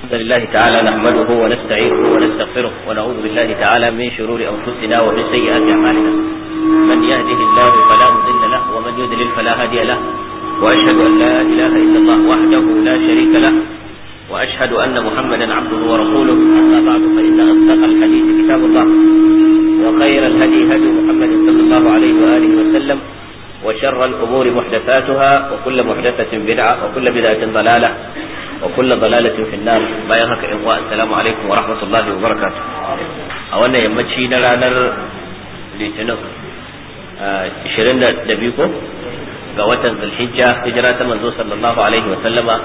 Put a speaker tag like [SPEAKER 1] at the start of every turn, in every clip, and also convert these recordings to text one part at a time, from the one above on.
[SPEAKER 1] الحمد لله تعالى نحمده ونستعينه ونستغفره ونعوذ بالله تعالى من شرور أنفسنا ومن سيئات أعمالنا من يهده الله فلا مضل له ومن يضلل فلا هادي له وأشهد أن لا إله إلا الله وحده لا شريك له وأشهد أن محمدا عبده ورسوله أما بعد فإن أصدق الحديث كتاب الله وخير الهدي هدي محمد صلى الله عليه وآله وسلم وشر الأمور محدثاتها وكل محدثة بدعة وكل بدعة ضلالة وكل ضلالة في النار bayan haka in uwa assalamu alaikum wa rahmatullahi wa barakatuh a wannan yammaci na ranar litinin 22 ko ga watan zulhijja hijira ta manzo sallallahu alaihi wa sallama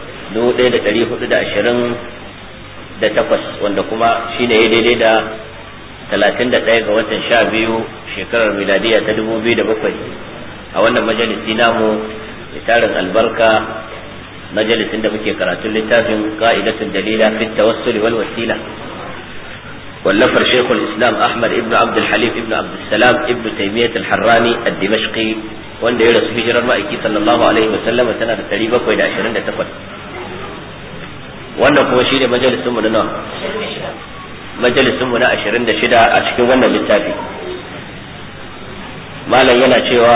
[SPEAKER 1] 1428 wanda kuma shine ya daidai da 31 ga watan 12 shekarar miladiya ta 2007 a wannan majalisi namu tarin albarka majalisin da muke karatun littafin qa'idatul dalila fi tawassul wal wasila wallafar shaykhul islam ahmad ibn abd al-halim ibn abd salam ibn taymiyyah al-harrani ad-dimashqi wanda ya rasu hijirar ma'aiki sallallahu alaihi wa sallam tana da 728 wannan kuma shine majalisin mu na nawa majalisin mu na 26 a cikin wannan littafi malam yana cewa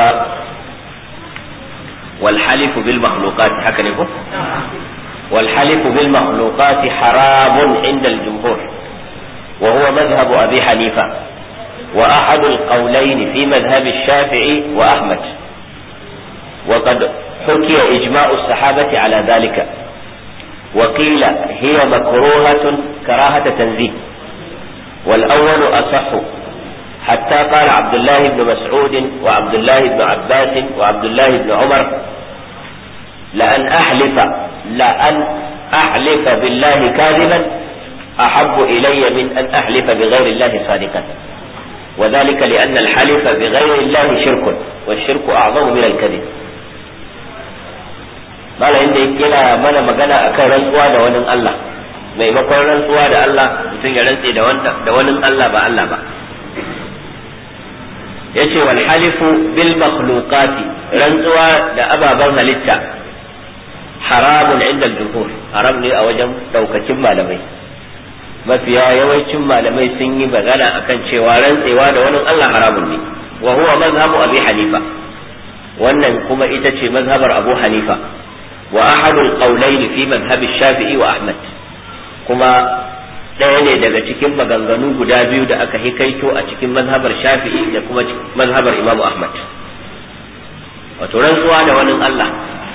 [SPEAKER 1] والحلف بالمخلوقات هكذا والحلف بالمخلوقات حرام عند الجمهور وهو مذهب أبي حنيفة وأحد القولين في مذهب الشافعي وأحمد وقد حكي إجماع الصحابة على ذلك وقيل هي مكروهة كراهة تنزيه والأول أصح حتى قال عبد الله بن مسعود وعبد الله بن عباس وعبد الله بن عمر لأن أحلف لأن أحلف بالله كاذبا أحب إلي من أن أحلف بغير الله صادقا وذلك لأن الحلف بغير الله شرك والشرك أعظم من الكذب mala inda yana mana magana akan rantsuwa da wani Allah maimakon rantsuwa da Allah mutum ya rantse da wani Allah ba Allah ba yace wal halifu bil makhluqati rantsuwa da ababen halitta haramun inda jumhur haram ne a wajen daukacin malamai mafiya yawancin malamai sun yi magana akan cewa rantsewa da wani Allah haramun ne wa huwa mazhabu abi hanifa wannan kuma ita ce mazhabar abu hanifa wa ahadul qawlayn fi madhhab shafi'i wa ahmad kuma ɗaya ne daga cikin maganganu guda biyu da aka hikaito a cikin mazhabar shafi'i da kuma mazhabar imamu ahmad wato rantsuwa da wani allah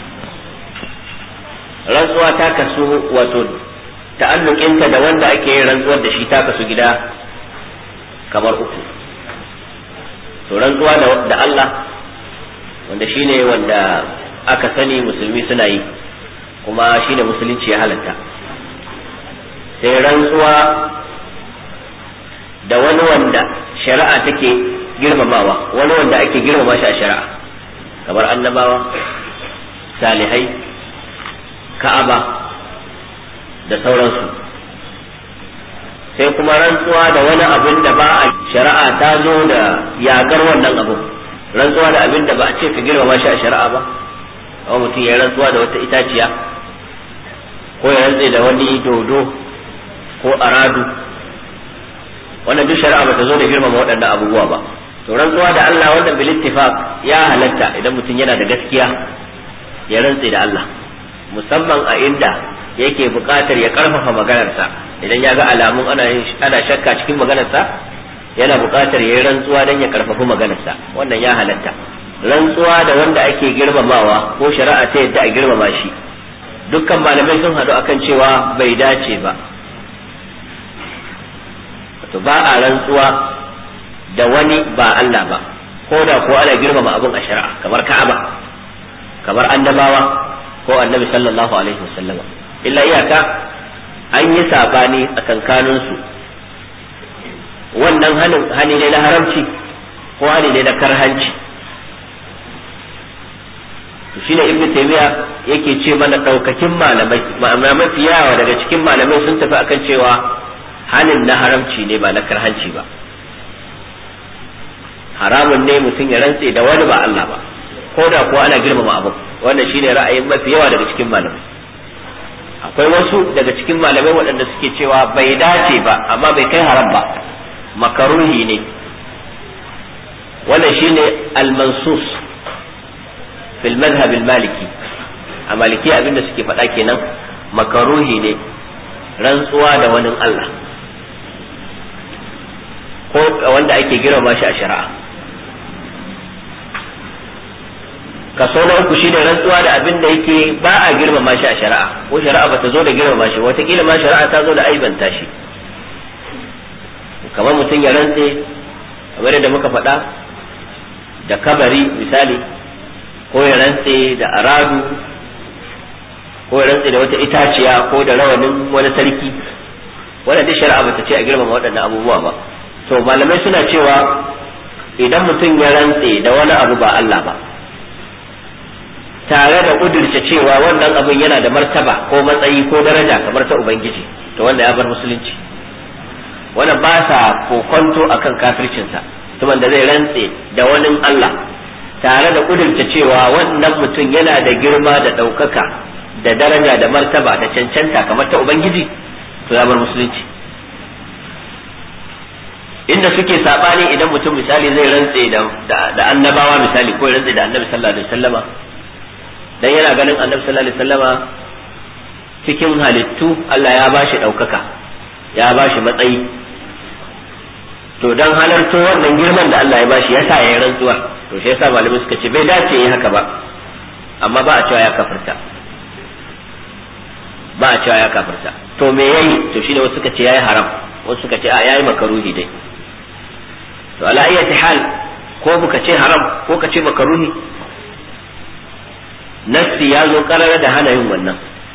[SPEAKER 1] rantsuwa ta kasu wato ta'allukinta da wanda ake yin rantsuwar da shi ta kasu gida kamar uku to rantsuwa da allah wanda shine wanda aka sani musulmi suna yi kuma shine musulunci ya halatta sai rantsuwa da wani wanda shari'a take girmamawa wani wanda ake girmama shi a shari'a kamar annabawa salihai ka'aba da sauransu sai kuma rantsuwa da wani abin da ba a shari'a ta zo da yagar wannan abin rantsuwa da abin da ba a ce ka girmama shi a shari'a ba amma mutum ya rantsuwa da wata itaciya ko ya rantse da wani dodo ko aradu wannan duk shari'a bata zo da girmama waɗannan abubuwa ba to rantsuwa da Allah wannan bil ittifaq ya halatta idan mutum yana da gaskiya ya rantse da Allah musamman a inda yake buƙatar ya karfafa maganarsa idan ya ga alamun ana ana shakka cikin maganarsa yana buƙatar ya yi rantsuwa don ya karfafa maganarsa wannan ya halatta rantsuwa da wanda ake girmamawa ko shari'a ta yadda a girmama shi dukkan malamai sun haɗu akan cewa bai dace ba to ba a rantsuwa da wani ba Allah ba ko da ko ana girmama abun a shari'a kamar Ka'aba kamar annabawa ko annabi sallallahu alaihi wasallam illa iyaka an yi sabani a kankanin su wannan hanin hani ne na haramci ko hani ne na karhanci to shine ibnu taymiya yake ce mana daukakin malamai ma'ana mafi yawa daga cikin malamai sun tafi akan cewa hanin na haramci ne ba na karhanci ba haramun ne mutum ya rantse da wani ba Allah ba ko da kuwa ana girmama abu wannan shine ra'ayin mafi yawa daga cikin malamai akwai wasu daga cikin malamai waɗanda suke cewa bai dace ba amma bai kai haram ba makaruhi ne wannan shine al-mansus fil madhhab al-maliki a maliki abinda suke faɗa kenan makaruhi ne rantsuwa da wani Allah ko wanda ake girmama shi a shari'a kaso na uku shine rantsuwa da abin da yake ba a girmama shi a shari'a ko shari'a bata zo da girmama shi watakila ma shari'a ta zo da aibanta shi kamar mutum ya rantse kamar yadda muka faɗa da kabari misali ko ya rantse da aradu ko ya rantse da wata itaciya ko da rawanin wani sarki wannan duk shari'a bata ce a girmama waɗannan abubuwa ba to malamai suna cewa idan mutum ya rantse da wani abu ba Allah ba tare da kudurce cewa wannan abin yana da martaba ko matsayi ko daraja kamar ta ubangiji to wanda ya bar musulunci wannan ba sa kokonto akan kafircinsa tuman da zai rantse da wani Allah tare da kudurce cewa wannan mutum yana da girma da ɗaukaka da daraja da martaba da cancanta kamar ta ubangiji to ya bar musulunci inda suke sabani idan mutum misali zai rantse da annabawa misali ko ya rantse da annabi sallallahu alaihi wasallama dan yana ganin annabi sallallahu alaihi wasallama cikin halittu Allah ya bashi ɗaukaka ya bashi matsayi to dan halarto wannan girman da Allah ya bashi yasa ya rantsuwa to shi yasa malamai suka ce bai dace yi haka ba amma ba a cewa ya kafirta ba a cewa ya kafirta to me yayi to shine wasu suka ce yayi haram wasu suka ce a yayi makaruhi dai to ala ayyati hal ko buka ce haram ko ka ce makaruhi nassi ya zo karara da hana yin wannan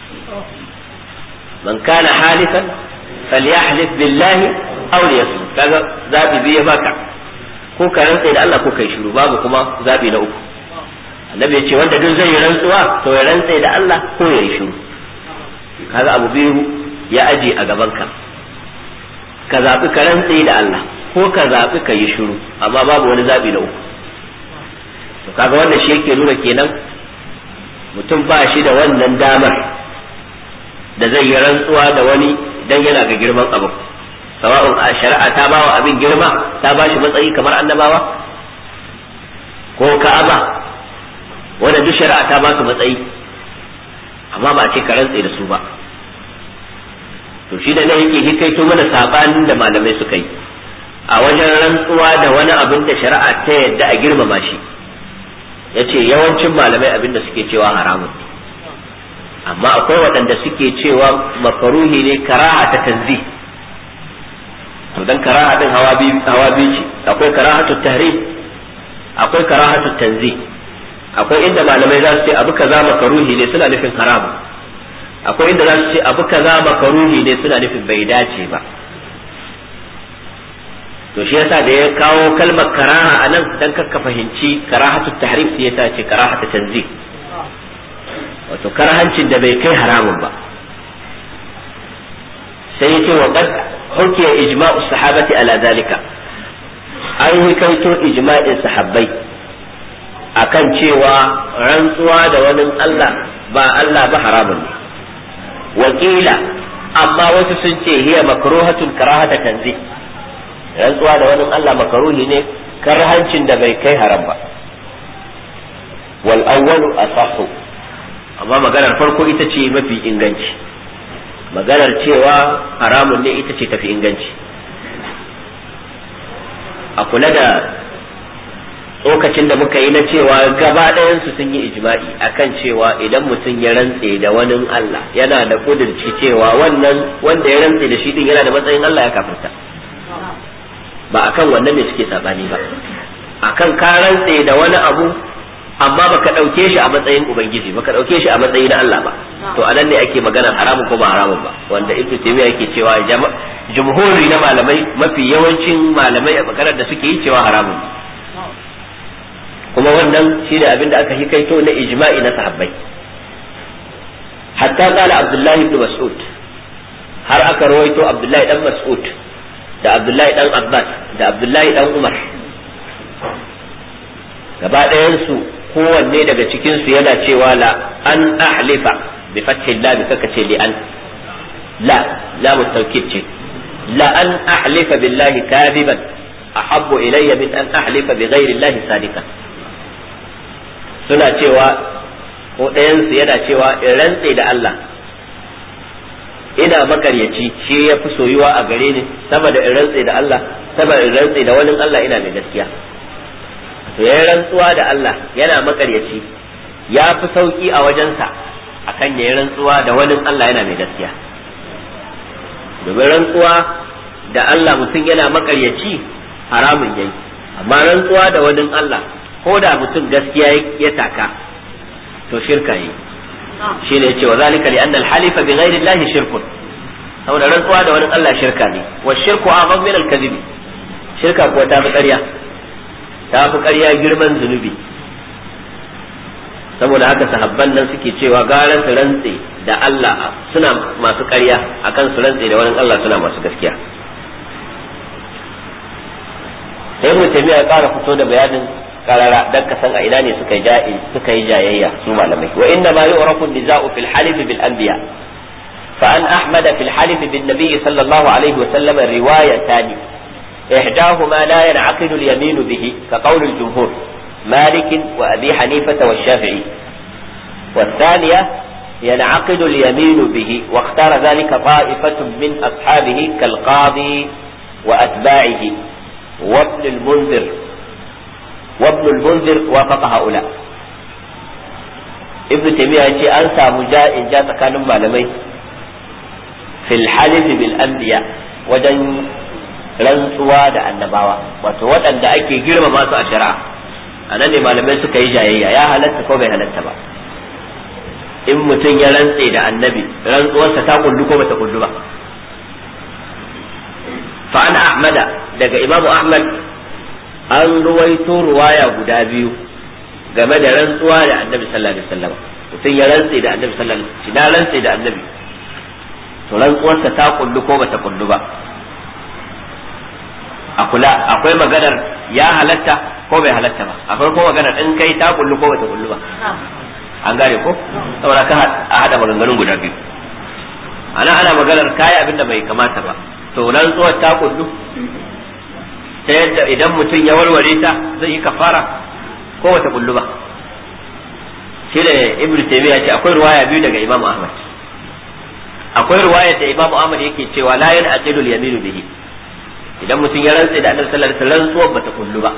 [SPEAKER 1] man kana halifan falyahlif billahi aw liyasmut kaga zabi biye baka ko ka rantsa da Allah ko kai shiru babu kuma zabi na uku annabi ya ce wanda duk zai yi rantsuwa to ya rantsa da Allah ko ya yi shiru kaga abu biyu ya aje a gaban ka ka zabi ka rantsa da Allah ko ka zabi ka yi shiru amma babu wani zabi na uku to kaga wannan shi yake nuna kenan mutum ba shi da wannan damar da zai yi rantsuwa da wani dan yana ga girman abu sawa'un a shari'a ta bawa abin girma ta ba shi matsayi kamar annabawa ko ka'aba wanda duk shari'a ta ba su matsayi amma ba a ce ka rantse da su ba to shi da ne yake hikaito mana sabanin da malamai suka yi a wajen rantsuwa da wani abin da shari'a ta yadda a girmama shi yace yawancin malamai abin da suke cewa haramun ne amma akwai waɗanda suke cewa makaruhi ne karaha ta tanzi to dan karaha din hawa biyu hawa biyu ce akwai karahatu tahrim akwai karahatu tanzi akwai inda malamai za su ce abu kaza makaruhi ne suna nufin haramu akwai inda za su ce abu kaza makaruhi ne suna nufin bai dace ba to shi yasa da ya kawo kalmar karaha a nan dan kakka fahimci karahatu tahrim sai yasa ce karahatu tanzi wato karahancin da bai kai haramun ba sai yace wa qad hukiya ijma'u sahabati ala zalika an yi kaito ijma'in sahabbai akan cewa rantsuwa da wani Allah ba Allah ba haramun ne wakila amma wasu sun ce hiya makruhatun karahata tanzi rantsuwa da wani Allah makaruhi ne karhancin da bai kai haram ba wal awwalu asahhu amma maganar farko ita ce mafi inganci maganar cewa haramun ne ita ce tafi inganci a kula da tsokacin da muka yi na cewa gaba ɗayansu sun yi ijma'i akan cewa idan mutum ya rantse da wani Allah yana da kudurci cewa wannan wanda ya rantse da shi din yana da matsayin Allah ya kafirta ba akan wannan ne suke sabani ba akan ka rantse da wani abu amma baka ɗauke shi a matsayin ubangiji baka ɗauke shi a matsayin na Allah ba to anan ne ake magana haramun ko ba haramun ba wanda ibnu taymiya yake cewa jumhuri na malamai mafi yawancin malamai a maganar da suke yi cewa haramun kuma wannan shi ne abin da aka hikaito na ijma'i na sahabbai hatta qala abdullahi ibn mas'ud har aka rawaito abdullahi dan mas'ud da abdullahi dan abbas da abdullahi dan umar gaba ɗayansu kowanne daga cikinsu yana cewa la an ahlifa bi fathi lam kaka ce li an la lam tawkid ce la an ahlifa billahi kadiban ahabbu ilayya min an ahlifa bi ghairi llahi sadiqan suna cewa ko ɗayan su yana cewa in rantse da Allah ina makaryaci shi ya fi soyuwa a gare ni sama da in rantse da Allah sama in rantse da wani Allah ina mai gaskiya to ya rantsuwa da Allah yana makaryaci ya fi sauki a wajensa akan ya rantsuwa da wani Allah yana mai gaskiya domin rantsuwa da Allah mutum yana makaryaci haramun yayi amma rantsuwa da wani Allah ko da mutum gaskiya ya taka to shirka yi shi ne cewa zalika li anna al-halifa bi ghairi Allah shirkun saboda rantsuwa da wani Allah shirka ne wa shirku a'zam min al-kadhib shirka kuwa ta fi ƙarya ta fi ƙarya girman zunubi saboda haka sahabban nan suke cewa gara su rantse da Allah suna masu ƙarya akan su rantse da wani Allah suna masu gaskiya sai mu tabiya ya ƙara fito da bayanin karara dan ka san a ina ne suka yi suka yi jayayya su malamai wa inna ma yu'rafu an-niza'u fil halif bil anbiya fa an ahmada fil halif bin nabiy sallallahu alaihi wa sallam riwayatan ihdahuma la yan'aqidu al-yamin bihi ka qawl al-jumhur مالك وأبي حنيفة والشافعي والثانية ينعقد اليمين به واختار ذلك طائفة من أصحابه كالقاضي وأتباعه وابن المنذر وابن المنذر وافق هؤلاء ابن تيمية يقول أنسى مجاء جاء كان malamai في الحلف بالأنبياء wajen rantsuwa da annabawa wato waɗanda ake girmama su a shari'a a nan ne malamai suka yi jayayya ya halatta ko bai halatta ba in mutum ya rantse da annabi rantsuwarsa ta kullu ko bata kullu ba fa an ahmada daga imamu ahmad an ruwaito ruwaya guda biyu game da rantsuwa da annabi sallallahu alaihi wasallam mutum ya rantse da annabi sallallahu alaihi wasallam na rantse da annabi to rantsuwarsa ta kullu ko bata kullu ba a kula akwai maganar ya halatta ko bai halatta ba akwai ko maganar in kai ta kullu ko bata kullu ba an gane ko saboda ka a hada maganganun guda biyu ana ana maganar kai abin da bai kamata ba to rantsuwar ta kullu ta yadda idan mutum ya warware ta zai yi kafara ko wata kullu ba shi da ibn taymiya ce akwai ruwaya biyu daga imam ahmad akwai ruwaya da imam ahmad yake cewa la yan aqidu al yaminu bihi idan mutum ya rantsa da annabi sallallahu alaihi wasallam rantsuwar bata kullu ba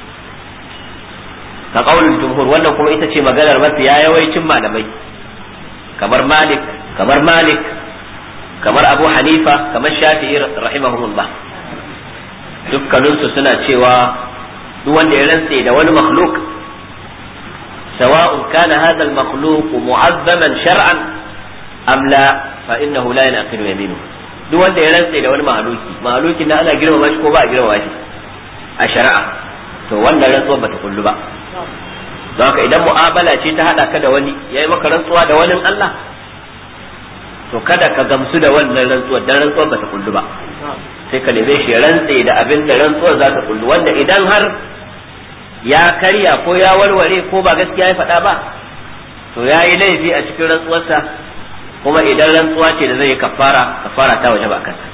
[SPEAKER 1] ka qaulul jumhur wannan kuma ita ce maganar mafi ya yawaicin malamai kamar malik kamar malik kamar abu hanifa kamar shafi'i rahimahumullah dukkaninsu suna cewa duk wanda ya rantse da wani makhluk sawa'un kana hadha al-makhluq mu'azzaman shar'an am la fa innahu la yanaqidu yaminu duk wanda ya rantse da wani mahaluki mahalukin da ana girmama shi ko ba a girmama shi a shari'a to wannan rantsuwar bata kullu ba don haka idan mu'amala ce ta hada ka da wani yayi maka rantsuwa da wani Allah to kada ka gamsu da wannan rantsuwar dan rantsuwar bata kullu ba sai ka neme shi rantse da abin da rantsuwar za ta kullu wanda idan har ya karya ko ya warware ko ba gaskiya ya faɗa ba to ya yi laifi a cikin rantsuwarsa kuma idan rantsuwa ce da zai yi kafara kafara ta waje ba kansa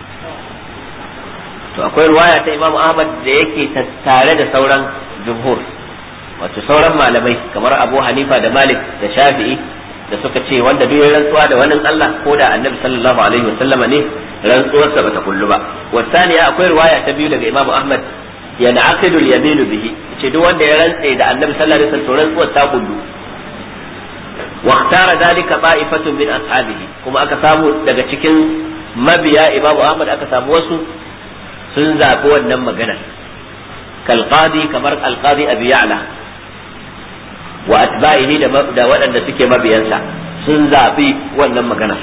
[SPEAKER 1] to akwai ruwaya ta Imam Ahmad da yake tare da sauran jumhur wato sauran malamai kamar Abu Hanifa da Malik da Shafi'i da suka ce wanda duk rantsuwa da wani Allah ko da Annabi sallallahu alaihi wasallama ne rantsuwarsa bata kullu ba wasaniya akwai riwaya ta biyu daga Imam Ahmad ya na'qidu al-yamin bihi ce duk wanda ya rantse da Annabi sallallahu alaihi wasallam rantsuwar ta kullu wa ikhtara dalika ta'ifatun min ashabihi kuma aka samu daga cikin mabiya Imam Ahmad aka samu wasu sun zabi wannan magana kal qadi kamar al qadi abi ya'la wa atba'ihi da waɗanda suke mabiyansa sun zabi wannan magana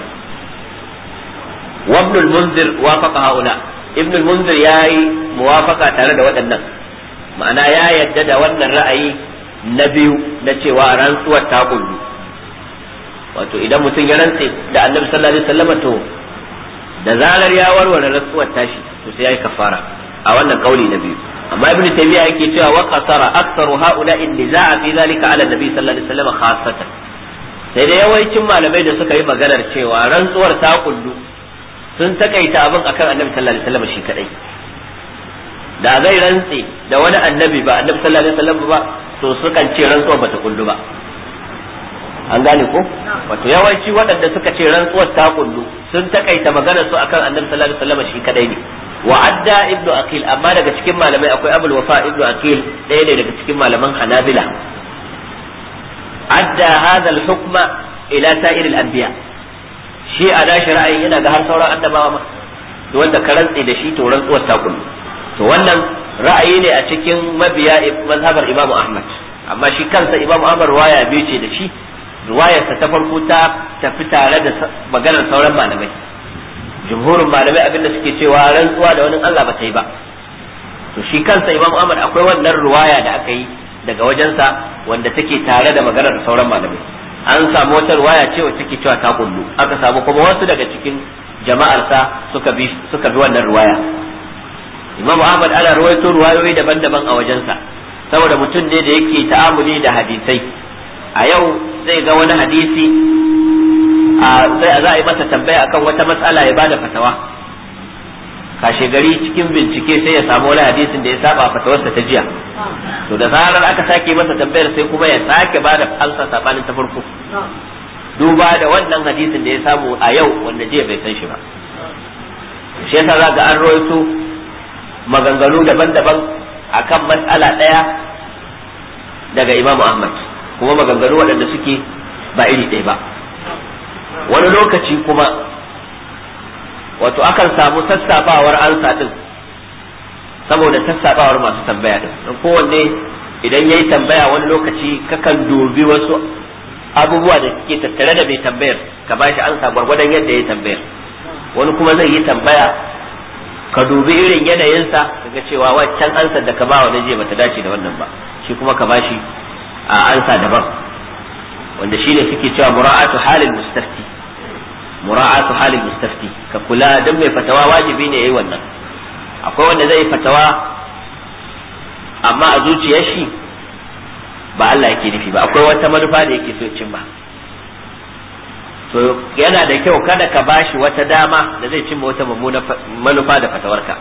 [SPEAKER 1] وابن المنذر وافق هؤلاء ابن المنذر ياي موافقة tare da waɗannan ma'ana ya yadda da wannan ra'ayi na biyu na cewa rantsuwar ta kullu wato idan mutum ya rantse da annabi sallallahu alaihi wasallam to da zarar ya warware rantsuwar tashi to sai yayi kafara a wannan kauli na biyu amma ibn taymiya yake cewa wa qasara aktharu haula in nizaa fi zalika ala nabi sallallahu alaihi wasallam khassatan sai da yawancin malamai da suka yi maganar cewa rantsuwar ta kullu sun takaita abin akan annabi sallallahu alaihi wasallam shi kadai da zai rantse da wani annabi ba annabi sallallahu alaihi wasallam ba to sukan ce rantsuwar bata kullu ba an gane ko wato yawanci waɗanda suka ce rantsuwar ta kullu sun takaita maganar su akan annabi sallallahu alaihi wasallam shi kadai ne wa adda ibnu aqil amma daga cikin malamai akwai abul wafa ibnu aqil ɗaya ne daga cikin malaman hanabila adda hadha al-hukma ila sa'ir al-anbiya shi a dashi ra'ayin yana ga har sauran annabawa ma wanda ka rantse da shi to rantsuwar ta kullu to wannan ra'ayi ne a cikin mabiya mazhabar imamu ahmad amma shi kansa imamu ahmad ruwaya biyu ce da shi ruwayarsa ta farko ta tafi tare da maganar sauran malamai jumhurin malamai abinda suke cewa rantsuwa da wani Allah ba ta yi ba to shi kansa imamu ahmad akwai wannan ruwaya da aka yi daga wajensa wanda take tare da maganar sauran malamai an samu wata ruwaya ce wacce take cewa ta kullu aka samu kuma wasu daga cikin jama'arsa suka bi suka bi wannan ruwaya imamu ahmad ana ruwaito ruwayoyi daban-daban a wajensa saboda mutum ne da yake ta'amuli da hadisai a yau zai ga wani hadisi sai za a yi masa tambaya akan wata matsala ya bada fatawa kashe gari cikin bincike sai ya samu wani hadisin da ya saba fatawarsa ta jiya to da zarar aka sake masa tambayar sai kuma ya sake bada alsa sabanin ta farko duba da wannan hadisin da ya samu a yau wanda jiya bai san shi ba shi yasa za ga an rawaito maganganu daban-daban akan matsala ɗaya daga imamu ahmad kuma maganganu waɗanda suke ba iri ɗaya ba wani lokaci kuma wato akan samu sassabawar ansa ɗin saboda sassabawar masu tambaya ɗin don kowanne idan ya yi tambaya wani lokaci kakan dubi wasu abubuwa da suke tattare da mai tambayar ka ba shi ansa gwargwadon yadda ya tambayar wani kuma zai yi tambaya ka dubi irin yanayinsa kaga cewa waccan ansar da ka ba wa je bata dace da wannan ba shi kuma ka bashi a ansa daban wanda shi ne suke cewa mura'atu halin mustafti mura'atu halin mustafti ka kula dan mai fatawa wajibi ne yayi wannan akwai wanda zai fatawa amma a zuciyar shi ba Allah yake nufi ba akwai wata manufa da yake so ya cimma to yana da kyau kada ka bashi wata dama da zai cimma wata mummuna manufa da fatawarka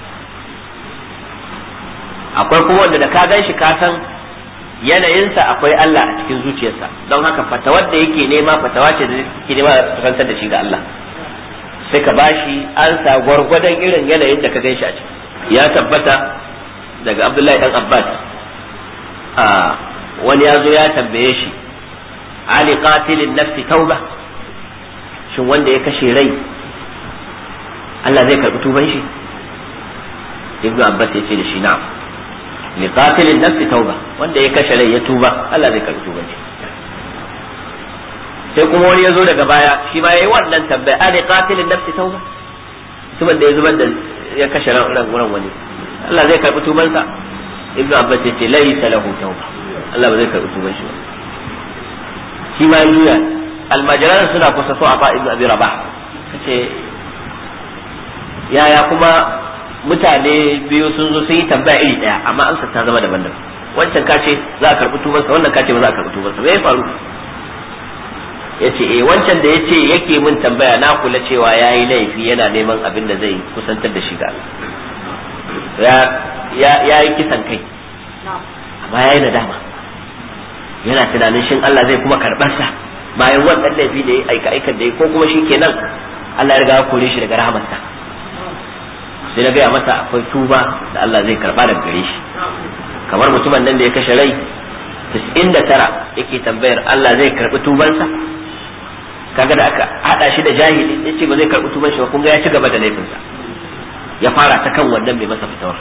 [SPEAKER 1] akwai kuma wanda da ka gan shi ka san yanayinsa akwai Allah a cikin zuciyarsa don haka fatawar da yake nema fatawa ce da yake nema rantar da shi ga Allah sai ka bashi ansa gwargwadon irin yanayin da ka gan shi a ciki ya tabbata daga Abdullahi dan Abbas a wani ya zo ya tambaye shi ali qatilin nafsi tauba shin wanda ya kashe rai Allah zai karɓi tuban shi ibnu abbas ya ce da shi na'am li qatilin nafsi tauba wanda ya kashe rai ya tuba Allah zai karɓi tuban shi sai kuma wani ya zo daga baya shi ma yayi wannan tambaya ali qatilin nafsi tauba mutumin da ya zubar da ya kashe ran ran wani Allah zai karɓi tubansa ibnu abbas ya ce laysa lahu tauba Allah ba zai karɓi tuban shi ba shi ma ya juya almajiran suna kusa so a fa ibnu abi rabah kace yaya kuma mutane biyu sun zo sun yi tambaya iri daya amma amsa ta zama daban-daban wancan ka ce za a karɓi tubansa wannan ka ce ba za a karɓi tubansa me ya faru ya ce eh wancan da ya ce yake min tambaya na kula cewa ya yi laifi yana neman abin da zai kusantar da shi ga ya yi kisan kai amma ya yi nadama yana tunanin shin Allah zai kuma karɓar sa bayan wannan laifi da ya aika aikan da ya ko kuma shi kenan Allah ya riga ya kore shi daga rahamarsa sai na gaya masa akwai tuba da Allah zai karba daga gare shi kamar mutumin nan da ya kashe rai 99 yake tambayar Allah zai karbi tubansa kaga da aka hada shi da jahili ya ce ba zai karbi tuban shi ba kun ga ya ci gaba da laifinsa ya fara ta kan wannan mai masa fitawar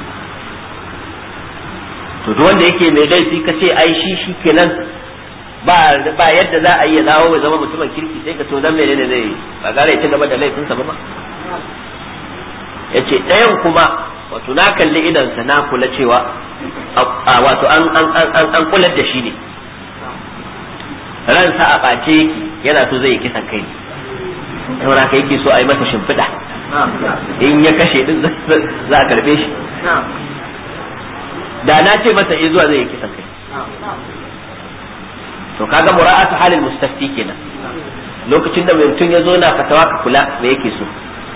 [SPEAKER 1] to duk wanda yake mai laifi ka ce ai shi shi kenan ba ba yadda za a yi ya dawo ya zama mutumin kirki sai ka to dan menene zai ba gare ya ci gaba da laifinsa ba ma yace ɗayan kuma wato na kalli idansa na kula cewa wato an an an an kular da shi ne ransa a ɓace yake yana so zai yi kisan kai saboda haka yake so a yi masa shimfiɗa in ya kashe din za a karɓe shi da na ce masa eh zuwa zai yi kisan kai to kaga mura'atu halil mustafti kenan lokacin da mutum ya zo na fatawa ka kula me yake so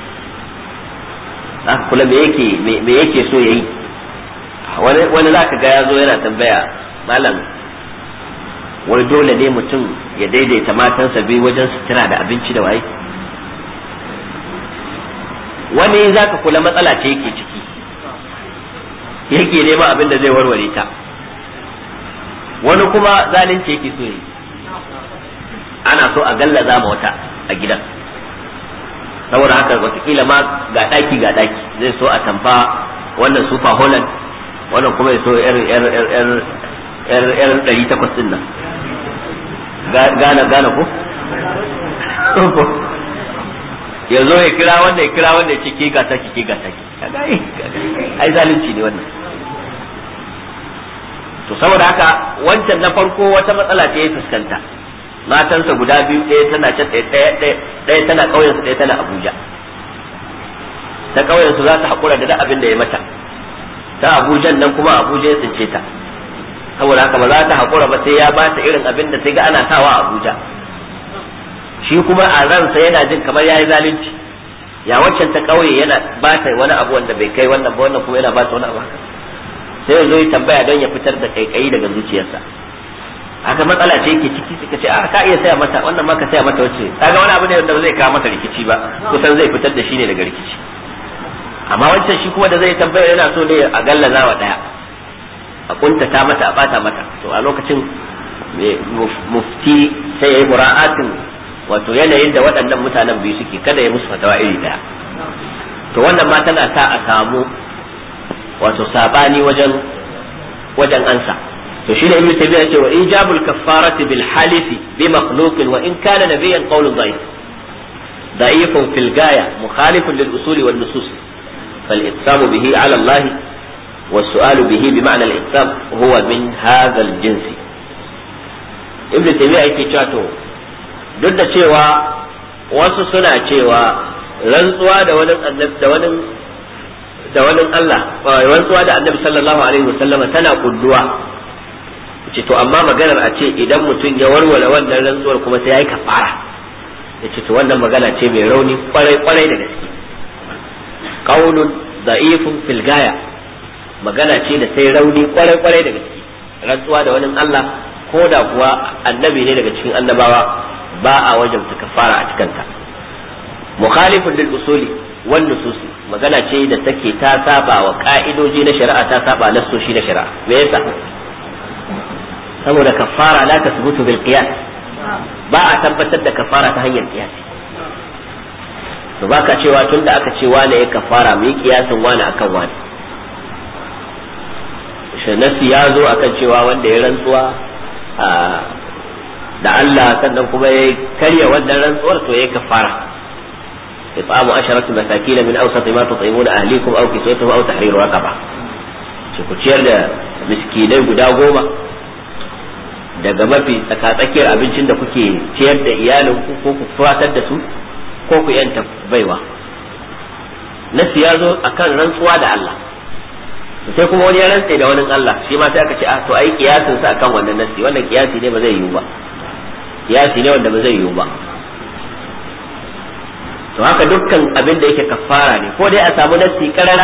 [SPEAKER 1] za ka kula me yake me yake so yayi wani wani zaka ga ya zo yana tambaya malam wai dole ne mutum ya daidaita matansa biyu wajen sutura da abinci da waye wani zaka kula matsala ce yake ciki yake nema abin da zai warware ta wani kuma zalunci yake so yi ana so a gallaza ma wata a gidan saboda haka watakila ma ga daki ga daki zai so a tamfa wannan super holland wannan kuma ya so yar yar yar yar yar ɗari takwas din nan gana gana ko ya zo ya kira wanda ya kira wanda ya ce ke gata ki ke gata ki ai zalunci ne wannan to saboda haka wancan na farko wata matsala ce ya fuskanta matansa guda biyu ɗaya tana can ɗaya tana ƙauyensu ɗaya tana abuja ta ƙauyensu za ta haƙura da abin da ya mata ta abujan nan kuma abuja ya tsince ta saboda haka ba za ta haƙura ba sai ya ba ta irin abin da sai ga ana sawa a abuja shi kuma a ransa yana jin kamar ya yi zalunci ya waccan ta ƙauye yana ba ta wani abu wanda bai kai wannan ba wannan kuma yana ba ta wani abu haka sai ya zo ya tambaya don ya fitar da kaikayi daga zuciyarsa haka matsala ce yake ciki suka ce a ka iya saya mata wannan ma ka saya mata wacce kaga wani abu ne wanda ba zai kawo mata rikici ba kusan zai fitar da shi ne daga rikici amma wancan shi kuma da zai tambaya yana so ne a gallaza wa daya a kuntata mata a bata mata to a lokacin mufti sai yayi mura'atin wato yanayin da waɗannan mutanen biyu suke kada ya musu fatawa iri daya to wannan ma tana sa a samu wato sabani wajen wajen ansa to shine ibnu tabi'a ce wa ijabul kaffarati bil halifi bi makhluqin wa in kana nabiyyan qawlun da'if da'ifun fil gaya mukhalifun lil usuli wan nusus fal iqsamu bihi ala Allah والسؤال به بمعنى الإقسام هو من هذا الجنس ابن تيمية yake cewa to duk da cewa wasu suna cewa rantsuwa da wani da wani da wani Allah rantsuwa da annabi sallallahu alaihi wasallama tana kulluwa ce to amma maganar a ce idan mutum ya warware wannan rantsuwar kuma sai yayi kafara yace to wannan magana ce mai rauni kwarai kwarai da gaske qaulun da'ifun fil gaya magana ce da sai rauni kwarai kwarai da gaske rantsuwa da wani Allah ko da kuwa annabi ne daga cikin annabawa ba a wajabta kafara a cikanta mukhalifun lil usuli wan nususi magana ce da take ta saba wa ka'idoji na shari'a ta saba nassoshi na shari'a me yasa saboda kafara la tasbutu bil qiyas ba a tabbatar da kafara ta hanyar qiyas to baka cewa tunda aka ce wane ya kafara mu yi kiyasin wane akan wane shi nasi ya zo akan cewa wanda ya rantsuwa da Allah sannan kuma ya karya wannan rantsuwar to ya kafara إطعام عشرة مساكين من أوسط ما تطعمون أهليكم أو كسوتهم أو تحرير رقبة ku ciyar da miskinai guda goma daga mafi tsakatsakiyar abincin da kuke ciyar da iyalinku ko ku fatar da su ko ku yanta baiwa nasi ya zo akan rantsuwa da Allah sai kuma wani ya rantse da wani Allah shi ma sai aka ce a to ai kiyasin sa akan wannan nasi wannan kiyasi ne ba zai yiwu ba kiyasi ne wanda ba zai yiwu ba to haka dukkan abin da yake kafara ne ko dai a samu nassi karara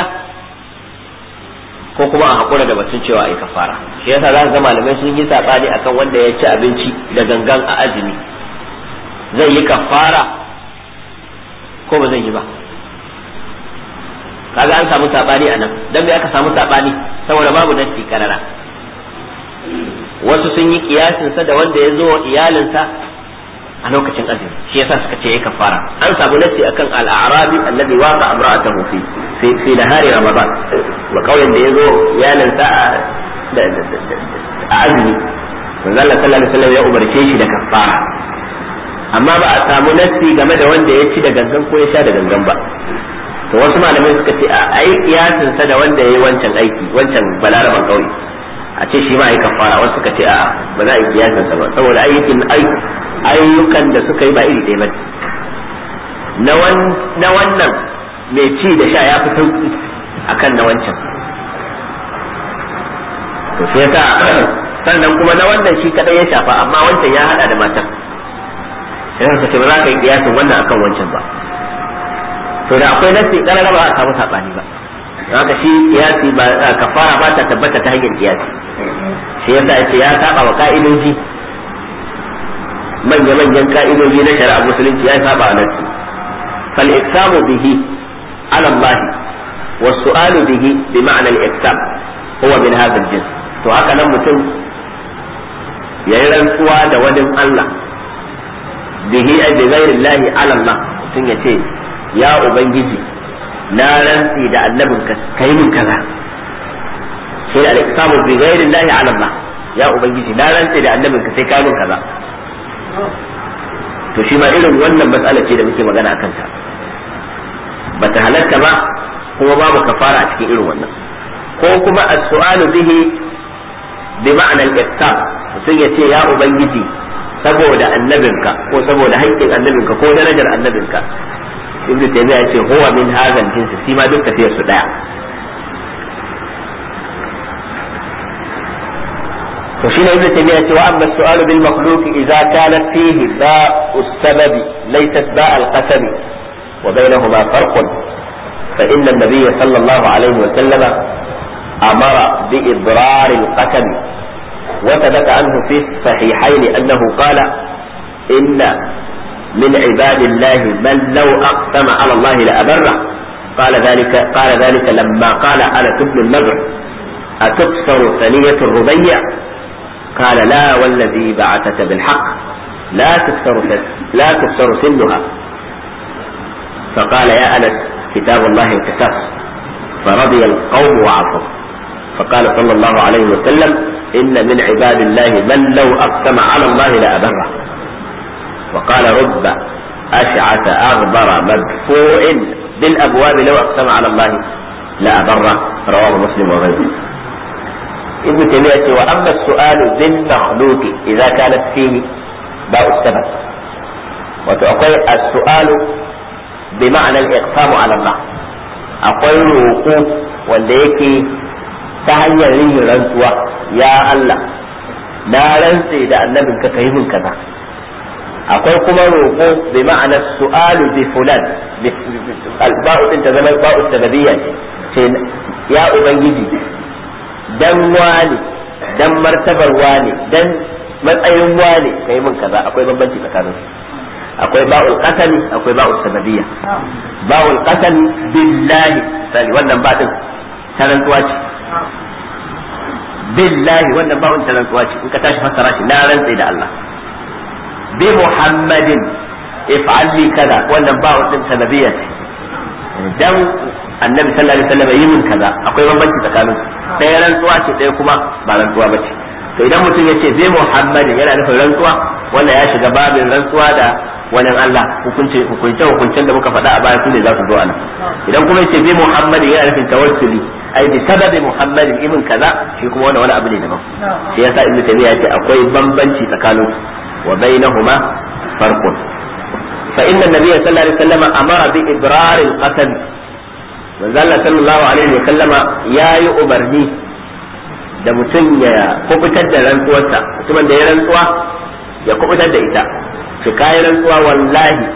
[SPEAKER 1] ko kuma a hakura da batun cewa ai kafara shi yasa za ga malamai sun yi sabani akan wanda ya ci abinci da gangan a azumi zai yi kafara ko ba zai yi ba kaga an samu sabani a nan dan me aka samu sabani saboda babu nassi karara wasu sun yi kiyasin sa da wanda ya zo iyalinsa a lokacin azumi shi yasa suka ce ya kafara an samu nasi akan al-a'rabi alladhi waqa imra'atahu fi fi fi nahari ramadan wa kauyen da yazo yalan sa da a azumi manzo Allah sallallahu alaihi wasallam ya umarce shi da kafara amma ba a samu nasi game da wanda ya ci da gangan ko ya sha da gangan ba to wasu malamai suka ce a ai kiyasin sa da wanda yayi wancan aiki wancan balaraban kauye a ce shi ma ai kafara wasu suka ce a ba za a yi kiyasin sa ba saboda aikin aiki ayyukan da suka yi ba iri ɗaya ba na wannan mai ci da sha ya fi sauki akan na wancan to sai yasa sannan kuma na wannan shi kadai ya shafa amma wancan ya hada da matan sai ka ce ba za ka yi kiyasin wannan akan wancan ba to da akwai nasi karara ba a samu sabani ba haka shi kiyasi ba kafara ba ta tabbata ta hanyar kiyasi shi yasa yace ya saba wa ka'idoji manya manyan ka'idoji na shari'a musulunci ya saba wa nasi fal iksamu bihi ala Allah wa su'alu bihi bi ma'na al iksam huwa min hadha al jins to haka nan mutum yayi rantsuwa da wani Allah bihi ay bi ghairi Allah ala Allah mutum yace ya ubangiji na rantsi da annabin ka kai min kaza sai da al-iqsamu bi ghairi Allah ala Allah ya ubangiji na rantsi da annabin ka sai kai min kaza to shi ma irin wannan matsala ce da muke magana akan ta bata halatta ba kuma babu kafara a cikin irin wannan ko kuma as-su'alu bihi bi ma'na al-iqsam mutum ya ce ya ubangiji saboda annabinka ko saboda haƙƙin annabinka ko darajar annabinka ibn taymiya yace huwa min hadha al-jins shi ma duk tafiyar su daya to shine ibn taymiya yace wa amma as-su'alu bil makhluq idza kana fihi ba'u as-sabab laysat ba' al-qasam wa bainahuma farq fa inna an-nabiy sallallahu alayhi wa sallam amara bi idrar al-qasam وثبت عنه في الصحيحين أنه قال إن من عباد الله من لو أقسم على الله لأبره قال ذلك قال ذلك لما قال أنا ابن النضر أتكسر ثنية الربيع قال لا والذي بعثك بالحق لا تكسر لا تكسر سنها فقال يا أنس كتاب الله القصاص فرضي القوم وعصوا فقال صلى الله عليه وسلم إن من عباد الله من لو أقسم على الله لأبره وقال رب أشعث أغبر مدفوع بالأبواب لو أقسم على الله لأبره رواه مسلم وغيره ابن تيمية وأما السؤال بالمخلوق إذا كانت فيه باء السبب وتقول السؤال بمعنى الإقسام على الله أقول وقوف والذي ta hanyar yin rantsuwa ya Allah na rantse da annabin ka kai min kaza akwai kuma roƙo bi ma'anar su'alu bi fulan ba'u din ta zama ba'u sababiyya ce ya ubangiji dan wani dan martabar wani dan matsayin wani kai min kaza akwai bambanci tsakanin akwai ba'ul qasami akwai ba'ul sababiyya ba'ul qasami billahi sai wannan ba din tarantuwa ce billahi wannan ba'un tarantuwa ce in ka tashi fassara shi na rantse da Allah bi muhammadin if'al li kaza wannan ba'un din sanadiyya ce dan annabi sallallahu alaihi wasallam yi min kaza akwai bambanci tsakanin ɗaya rantsuwa ce ɗaya kuma ba rantsuwa ba ce to idan mutum ya ce bi muhammadin yana nufin rantsuwa wanda ya shiga babin rantsuwa da wani Allah hukunce hukunce hukuncen da muka faɗa a baya su ne za su zo anan idan kuma yace bi Muhammadin yana nufin tawassuli ai bi sababi Muhammadin ibn kaza shi kuma wani wani abu ne daban shi yasa Ibn Taymiyyah yace akwai bambanci tsakanin wa bainahuma farqun fa inna an-nabiy sallallahu alaihi wasallam amara bi ibrar al-qasam manzo Allah sallallahu alaihi wasallam yayi umarni da mutum ya kubutar da rantsuwarsa mutumin da ya rantsuwa ya kubutar da ita su kayi rantsuwa wallahi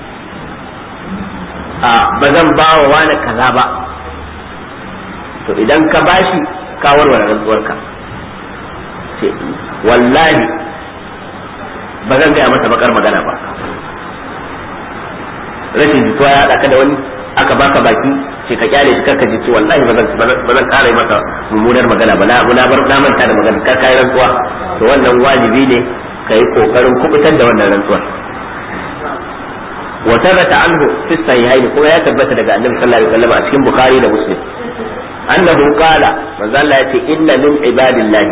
[SPEAKER 1] a ba zan ba wa wani kaza ba to idan ka bashi ka warware rantsuwarka ce wallahi ba zan gaya masa bakar magana ba rashin jituwa ya haɗa ka da wani aka baka baki ce ka kyale shi karka ji ce wallahi ba zan ƙara yi masa mummunar magana ba na bar na manta da magana kar kayi rantsuwa to wannan wajibi ne ka yi kokarin kubutar da wannan rantsuwar wa thabata anhu fi sahihaini kuma ya tabbata daga annabi sallallahu alaihi wasallam a cikin bukhari da muslim annahu qala manzo Allah yace inna min ibadillah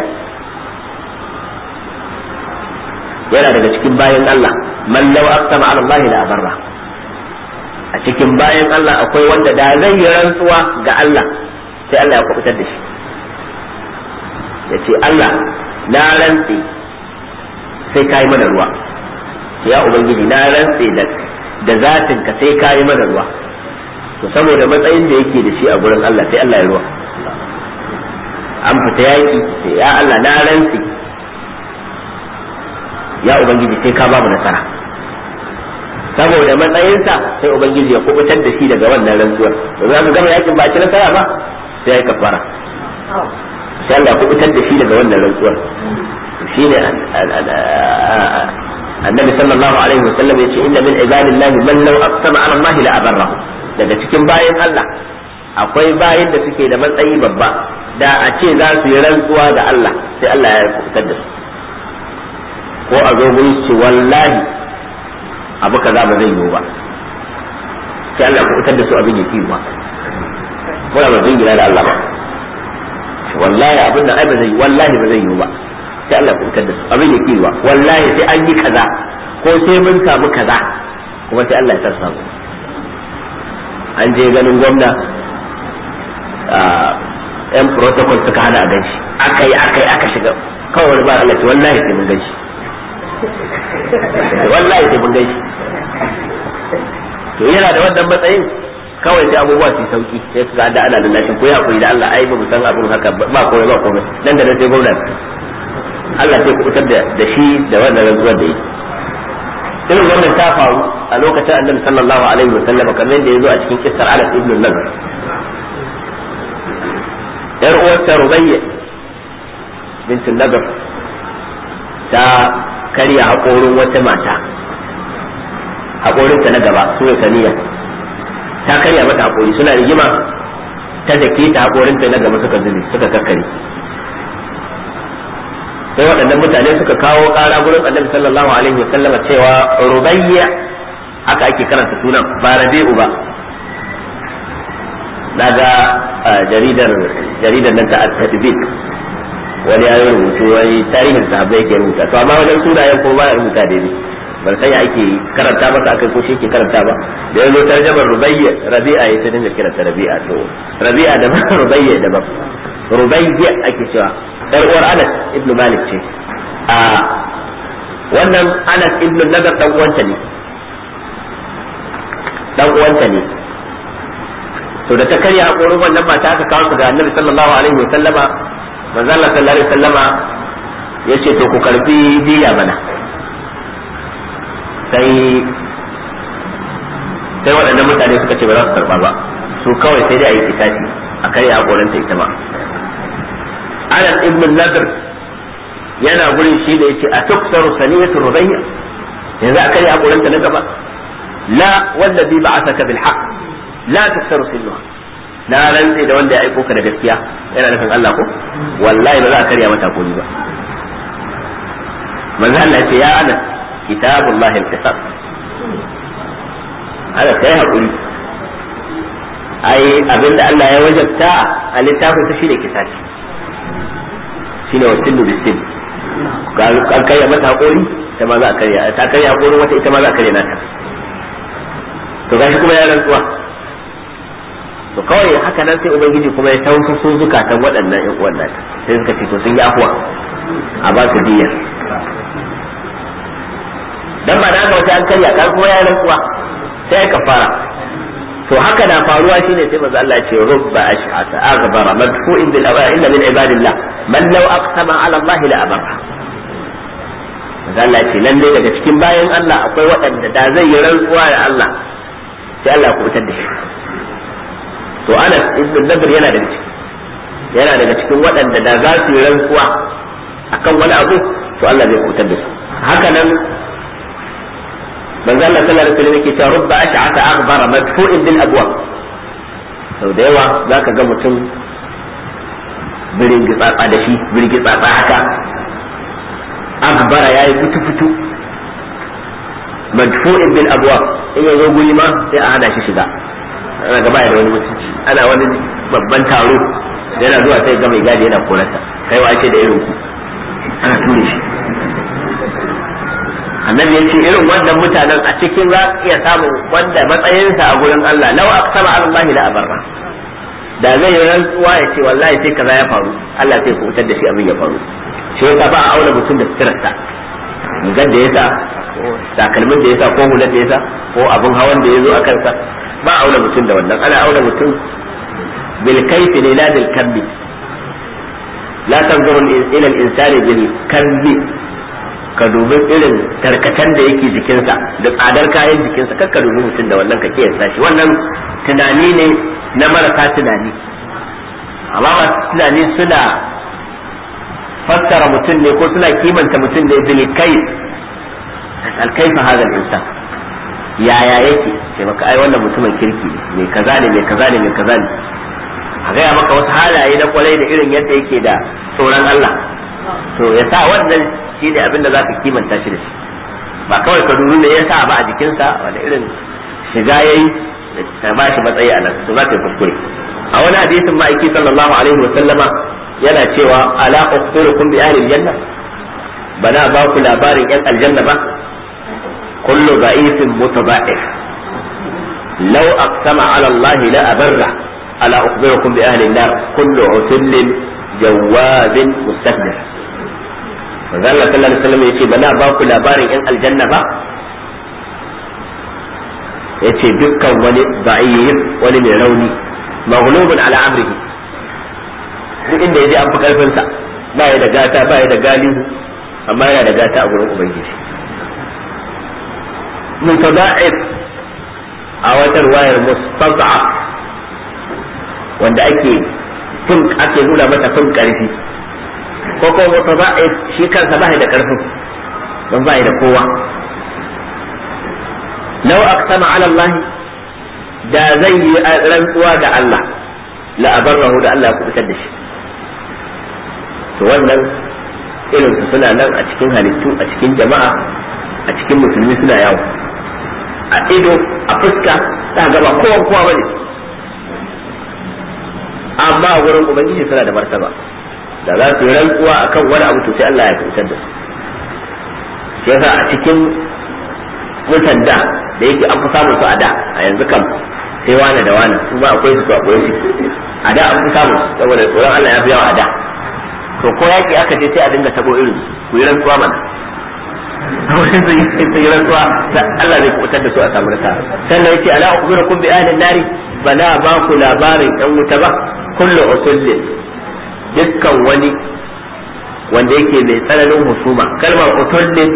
[SPEAKER 1] yana daga cikin bayan Allah man law aqsama ala Allah la abarra a cikin bayan Allah akwai wanda da zai yi rantsuwa ga Allah sai Allah ya kubutar da shi yace Allah na rantsi sai ka yi mana ruwa ya ubangiji na rantse da da zatin ka sai ka yi mana ruwa to saboda matsayin da yake da shi a gurin Allah sai Allah ya ruwa an fita yaki sai ya Allah na rantse ya ubangiji sai ka bamu nasara saboda matsayinsa sai ubangiji ya kubutar da shi daga wannan rantsuwar za mu gama yakin ba ci nasara ba sai ya kafara sai Allah kubutar da shi daga wannan rantsuwar shine annabi sallallahu alaihi wasallam yace inna min ibadillahi man law aqsama ala Allah la abarrahu daga cikin bayan Allah akwai bayan da suke da matsayi babba da a ce za su yi rantsuwa da Allah sai Allah ya kubutar da su ko a zo gurin su wallahi abu kaza ba zai yiwu ba sai Allah kubutar da su abin ya kiwa muna ba zai gina da Allah ba wallahi abin da ai ba zai wallahi ba zai yiwu ba sai Allah kubutar da su abin ya kiwa wallahi sai an yi kaza ko sai mun samu kaza kuma sai Allah ya sa samu an je ganin gwamna yan protocol suka hana a ganshi aka yi aka yi aka shiga kawai wani ba Allah ce wallahi sai mun ganshi wallahi sai mun ganshi to yana da wannan matsayin kawai sai abubuwa su sauki sai su ga da ana lallashin ko ya koyi da Allah ai ba mu san abin haka ba komai ba komai dan da sai gwamnati Allah sai ku fitar da shi da wannan rantsuwar da yi irin wannan ta faru a lokacin annabi sallallahu alaihi wa sallam kamar yadda yazo a cikin kissar Anas ibn Nadr yar uwarta Rubayya bint Nadr ta karya haƙorin wata mata haƙorinta na gaba su ne saniya ta karya mata haƙori suna rigima ta dake ta haƙorinta na gaba suka zube suka kakkare sai waɗannan mutane suka kawo ƙara gurin annabi sallallahu alaihi wa sallama cewa rubayya haka ake karanta sunan ba rabi'u ba daga jaridar jaridar nan ta at-tadbik wani ya rubutu wani tarihin sahabbai yake rubuta to amma wajen sunayen ko ba ya rubuta daidai ban san ya ake karanta masa akai ko shi ke karanta ba da yazo tarjamar rubayya rabi'a ya sai dinga kiranta rabi'a to rabi'a da rubayya da ba rubayya ake cewa dar uwar Anas ibn Malik ce a wannan Anas ibn Nadar dan uwanta ne dan uwanta ne to da ta karya hakorin wannan mata aka kawo su ga Annabi sallallahu alaihi wa sallama manzo Allah sallallahu alaihi wa sallama yace to ku karbi diya mana sai sai waɗannan mutane suka ce ba za su karba ba su kawai sai dai a yi kitafi a karya hakorinta ita ma Anas ibn Nadr yana gurin shi da yace a tuksaru saniyatu rubayya yanzu aka yi hakuranta na gaba la wallazi ba'athaka bil haqq la tuksaru sinuha na rantsi da wanda ya aiko ka da gaskiya yana nufin Allah ko wallahi ba za a karya mata hakuri ba manzo Allah ya ce ya Anas kitabullahi al-qisas ana kai hakuri ai abinda Allah ya wajabta a littafin sa shine kisasi shine wa sinu bisin an karya mata hakori ita ma za a karya ta karya hakorin wata ita ma za a karya nata to gashi kuma ya rantsuwa to kawai haka nan sai ubangiji kuma ya tausa su zukatan waɗannan ƴan uwan nata sai suka ce to sun yi afuwa a ba su diya dan ba da haka wata an karya kan kuma ya rantsuwa sai ka fara to haka na faruwa shine sai manzo Allah ya ce rubba ash'ata aghbara madfu'in bil awa illa min ibadillah man law aqsama ala Allah la abarra manzo Allah ya ce lalle daga cikin bayan Allah akwai waɗanda da zai yi rantsuwa da Allah sai Allah ya kubutar da shi to Anas ibn Nadr yana daga ciki yana daga cikin waɗanda da za su yi rantsuwa akan wani abu to Allah zai kubutar da su haka nan manzo Allah sallallahu alaihi wasallam yake cewa rubba ash'ata aghbara madfu'in bil abwab sau da yawa zaka ga mutum birin gitsatsa da shi birin gitsatsa haka aghbara yayi fitu fitu madfu'in bil abwab in yazo guri ma sai a hana shi shiga ana gaba da wani mutunci ana wani babban taro yana zuwa sai ga mai gadi yana korarsa kai wace da irin ku ana ture shi annabi ya ce irin wannan mutanen a cikin za iya samun wanda matsayinsa a gurin Allah law aqsama Allah la abarra da zai yi rantsuwa ya ce wallahi sai kaza ya faru Allah sai ku fitar da shi abin ya faru shi yasa ba a auna mutum da sitirarsa rigar da yasa takalmin da yasa ko hular da yasa ko abin hawan da ya zo a kansa ba a auna mutum da wannan ana auna mutum bil kayfi ne la bil kammi la tanzuru ila al insani bil kammi ka dubi irin tarkacen da yake jikinsa da tsadar kayan jikinsa kar ka dubi mutum da wannan ka kiyasta shi wannan tunani ne na marasa tunani amma masu tunani suna fassara mutum ne ko suna kimanta mutum ne bil kai alkaifa hadha al-insan yaya yake sai maka ai wannan mutumin kirki ne mai kaza ne mai kaza ne mai kaza ne a gaya maka wasu halaye na kwarai da irin yadda yake da tsoron Allah to ya sa wannan shi ne abin da za ka kimanta shi da shi ba kawai ka dubi me ya sa ba a jikinsa wanda irin shiga yayi da ba shi matsayi a nan to za ka yi kuskure a wani hadisin ma'aiki sallallahu alaihi wa sallama yana cewa ala ukhbirukum bi ahli aljanna bana ba ku labarin yan aljanna ba kullu da'ifin mutaba'if law aqsama ala allahi la abarra ala ukhbirukum bi ahli an-nar kullu utullin jawazin mustakbir manzo Allah sallallahu alaihi wasallam yace bana ba ku labarin yan aljanna ba yace dukkan wani da'if wani mai rauni maghlubun ala amrihi duk inda yaje an fi karfin sa ba ya da gata ba ya da galihu amma yana da gata a gurin ubangiji mutada'if a wata wayar mustad'af wanda ake fin ake nuna mata fin karfi ko ko mutada'if shi kansa ba da karfin don ba da kowa law aqsama ala Allah da zai yi rantsuwa da Allah la abarrahu da Allah ya kubutar da shi to wannan irin su suna nan a cikin halittu a cikin jama'a a cikin musulmi suna yawo a ido a fuska ta gaba kowa kowa bane amma a wurin ubangiji suna da martaba da za su yi rantsuwa akan wani abu to sai Allah ya kubutar da su shi yasa a cikin mutan da da yake an fi samun su a da a yanzu kam sai wane da wane su ba akwai su akwai su a da an fi samun su saboda tsoron Allah ya fi yawa a da to ko yaki aka je sai a dinga tabo irin ku yi rantsuwa mana wurin su yi rantsuwa Allah zai kubutar da su a samu nasara sannan yace ala ukhbirukum bi ahli nari bala ba ku labarin yan wuta ba kullu usullin dukkan wani wanda yake mai tsananin husuma kalmar usullin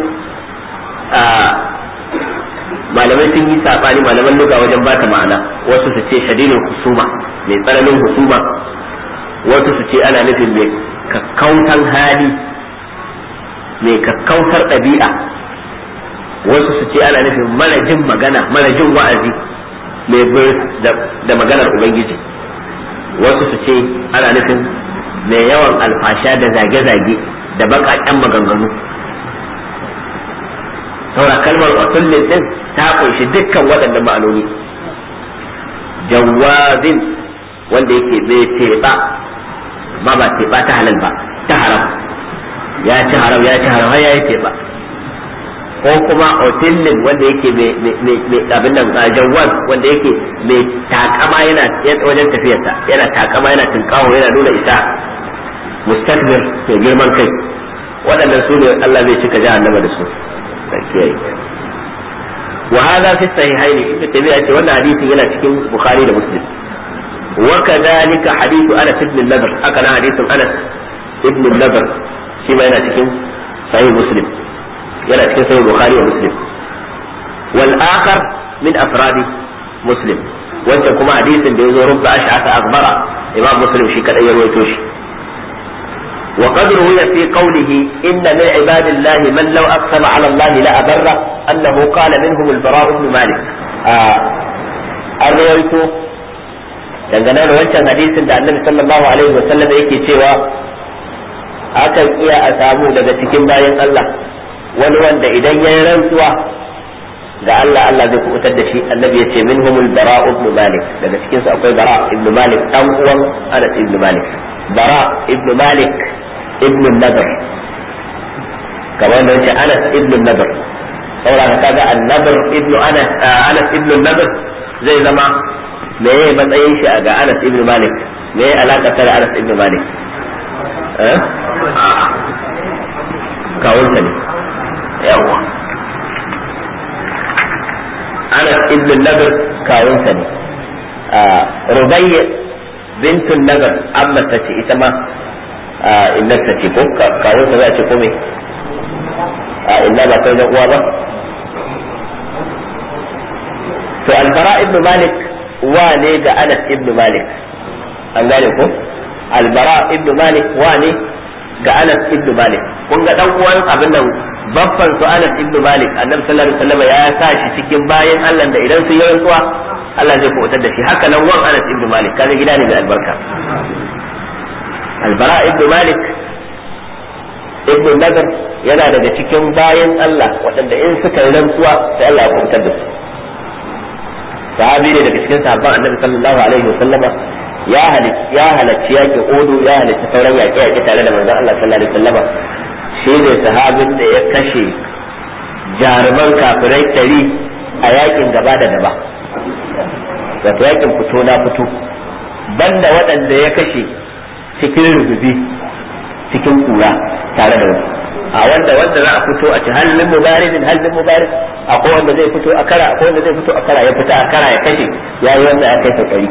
[SPEAKER 1] malamai sun yi sabani malaman luga wajen ba ta ma'ana wasu su ce shadidul husuma mai tsananin husuma wasu su ce ana nufin mai kakkautan hali mai kakkautar ɗabi'a wasu su ce ana nufin mara jin magana mara jin wa'azi mai da maganar ubangiji wasu su ce ana nufin mai yawan alfasha da zage-zage da baƙaƙen maganganu saura kalmar usullin din ta kunshi dukkan waɗannan ma'anoni jawazin wanda yake bai teɓa ba ba teɓa ta halal ba ta haram ya ci haram ya ci haram har ya yi teɓa ko kuma otillin wanda yake mai abin nan jawaz wanda yake mai takama yana wajen tafiyarsa yana takama yana tinkawo yana nuna isa mustakbir mai girman kai waɗannan su ne Allah zai cika jahannama da su kiyaye wa hadha fi sahihaini ibnu tabi'a ce wannan hadisin yana cikin bukhari da muslim wa kadhalika hadithu anas ibn nadr haka na hadisin anas ibn nadr shi ma yana cikin sahih muslim yana cikin sahih bukhari wa muslim wal akhar min afradi muslim wanda kuma hadisin da yazo rubba ash'ata akbara imam muslim shi kadai ya rawaito shi وقد روي في قوله إن من عباد الله من لو أقسم على الله لأبره أنه قال منهم البراء بن مالك الرويت dangane da wancan hadisin da annabi sallallahu alaihi wasallam yake cewa akan iya a samu daga cikin bayan Allah wani wanda idan ya rantsuwa ga Allah Allah zai kubutar da shi annabi ya ce minhumul bara ibn malik daga cikin su akwai bara ibn malik dan uwan Anas ibn malik bara ibn malik ibn nadar kamar da yace Anas ibn nadar saboda kaga an-nadar ibn Anas Anas ibn nadar zai zama me yayi matsayin shi ga Anas ibn Malik me yayi alaka da Anas ibn Malik eh kawunsa ne yawa Anas ibn nadar kawunsa ne Rubayya bintun nadar amma ta ce ita ma innarsa ce ko kawunsa za a ce ko me a inna ba kai da uwa ba to albara ibn malik wa ne ga anas ibn malik an gane ko albara ibn malik wa ne ga anas ibn malik kun ga dan uwan abin nan babban su anas ibn malik annabi sallallahu alaihi wasallam ya sa shi cikin bayan Allah da idan sun yi rantsuwa Allah zai kubutar da shi haka nan wan anas ibn malik kaga gida ne mai albarka albara ibn malik ibn nadar yana daga cikin bayan Allah waɗanda in suka yi rantsuwa sai Allah ya kubutar da su sahabi ne daga cikin sahabban annabi sallallahu alaihi wasallama ya halicci ya halarci yaƙi odu ya halarci sauran yaƙe yaƙe tare da manzon Allah sallallahu alaihi wasallama shi ne sahabin da ya kashe jaruman kafirai tari a yaƙin gaba da gaba wato yaƙin fito na fito banda waɗanda ya kashe cikin rububi cikin kura tare da wasu a wanda wanda za a fito a ci halin mubaridin halin mubarid akwai wanda zai fito a kara akwai wanda zai fito a kara ya fita a kara ya kashe ya yi wanda ya kai sakari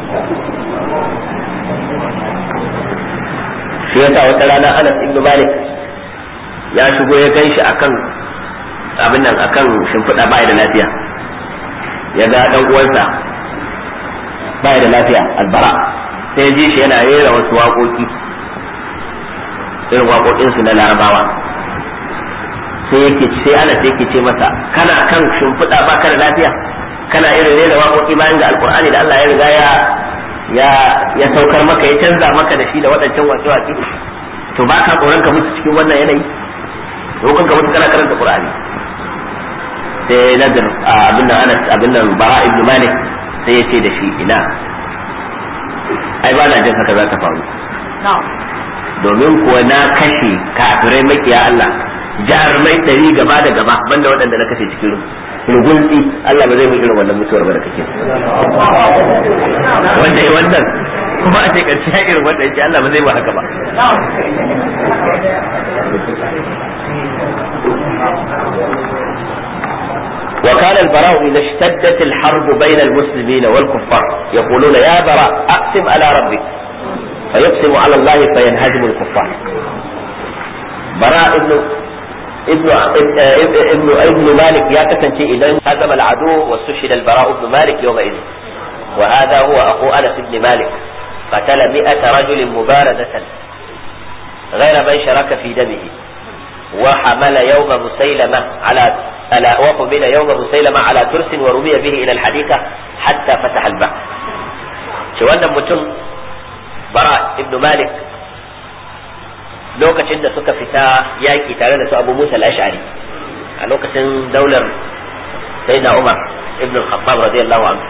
[SPEAKER 1] shi yasa wata rana Anas ibn Malik ya shigo ya kai shi akan abin nan akan shimfiɗa ba da lafiya ya ga dan uwansa ba da lafiya albara sai ji shi yana rera wasu waƙoƙi irin waƙoƙinsu na larabawa sai yake sai ana sai yake ce masa kana kan shimfiɗa ba ka da lafiya kana irin rera waƙoƙi bayan ga alƙur'ani da Allah ya riga ya ya ya saukar maka ya canza maka da shi da waɗancan waƙe waƙe to ba ka tsoron ka mutu cikin wannan yanayi lokacin ka mutu kana karanta qur'ani sai nazar abin nan Anas abin nan Bara ibn Malik sai ya ce da shi ina ai ba na jin haka za ta faru domin kuwa na kashe kafirai makiya Allah jarumai ɗari gaba da gaba banda waɗanda na kashe cikin rugunsi Allah ba zai mu irin wannan mutuwar ba da kake wanda ya wannan kuma a shekarci ya irin wanda yake Allah ba zai ba haka ba وكان البراء إذا اشتدت الحرب بين المسلمين والكفار يقولون يا براء أقسم على ربك فيقسم على الله فينهزم الكفار براء ابن ابن ابن ابن مالك يا كسنتي اذا هزم العدو واستشهد البراء بن مالك يومئذ وهذا هو اخو انس بن مالك قتل مئة رجل مباردة غير من شرك في دمه وحمل يوم مسيلمة على على وقبل يوم مسيلمة على ترس ورمي به إلى الحديقة حتى فتح البحر شو متم bara ibnu malik lokacin da suka fita yaƙi tare da su abu musa al-ash'ari a lokacin daular sayyidina umar ibn al-khattab radiyallahu anhu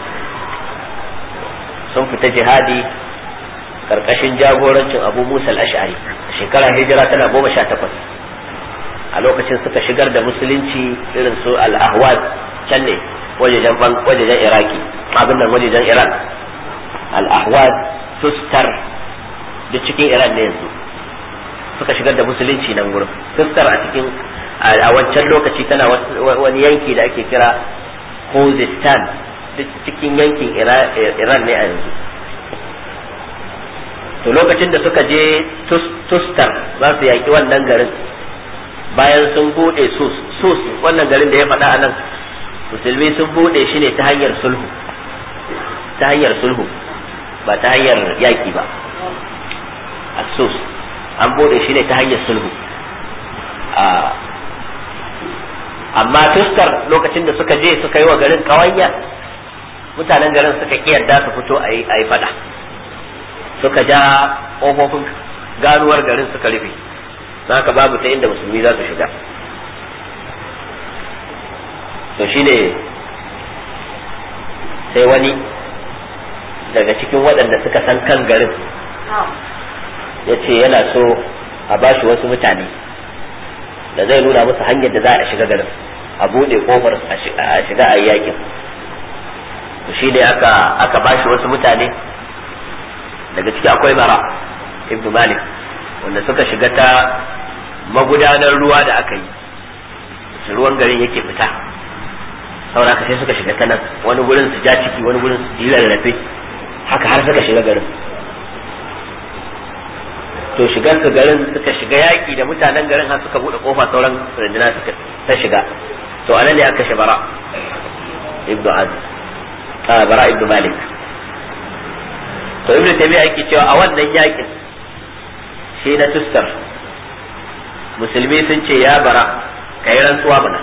[SPEAKER 1] sun fita jihadi karkashin jagorancin abu musa al-ash'ari shekara hijira tana goma sha takwas a lokacin suka shigar da musulunci irin su al-ahwaz can ne wajejen iraki abin nan wajejen iran al-ahwaz tustar da cikin iran ne yanzu suka shigar da musulunci nan gurin tustar a cikin a wancan lokaci tana wani yanki da ake kira khuzistan duk cikin yankin iran ne a yanzu to lokacin da suka je tustar za su yaƙi wannan garin bayan sun bude sus sus wannan garin da ya faɗa a nan musulmi sun bude shi ne ta hanyar sulhu ta hanyar sulhu ba ta hanyar yaƙi ba asus an bude shi ne ta hanyar sulhu amma tuskar lokacin da suka je suka yi wa garin kawanya mutanen garin suka yarda su fito a yi fada suka ja ƙofofin ganuwar garin suka rufe haka babu ta inda musulmi za su shiga to shine sai wani daga cikin waɗanda suka san kan garin ya ce yana so a bashi wasu mutane da zai nuna musu hanyar da za a shiga garin a buɗe kofar a shiga a yakin shi ne aka aka bashi wasu mutane daga ciki akwai bara ibnu malik wanda suka shiga ta magudanar ruwa da aka yi ruwan garin yake fita saboda sai suka shiga ta nan wani gurin su ja ciki wani gurin su yi rarrafe haka har suka shiga garin to shigar su garin suka shiga yaki da mutanen garin har suka bude kofa sauran runduna suka ta shiga to anan ne aka bara ibnu azib a bara ibnu malik to ibnu taymiya yake cewa a wannan yakin shi na tustar musulmi sun ce ya bara kai rantsuwa bana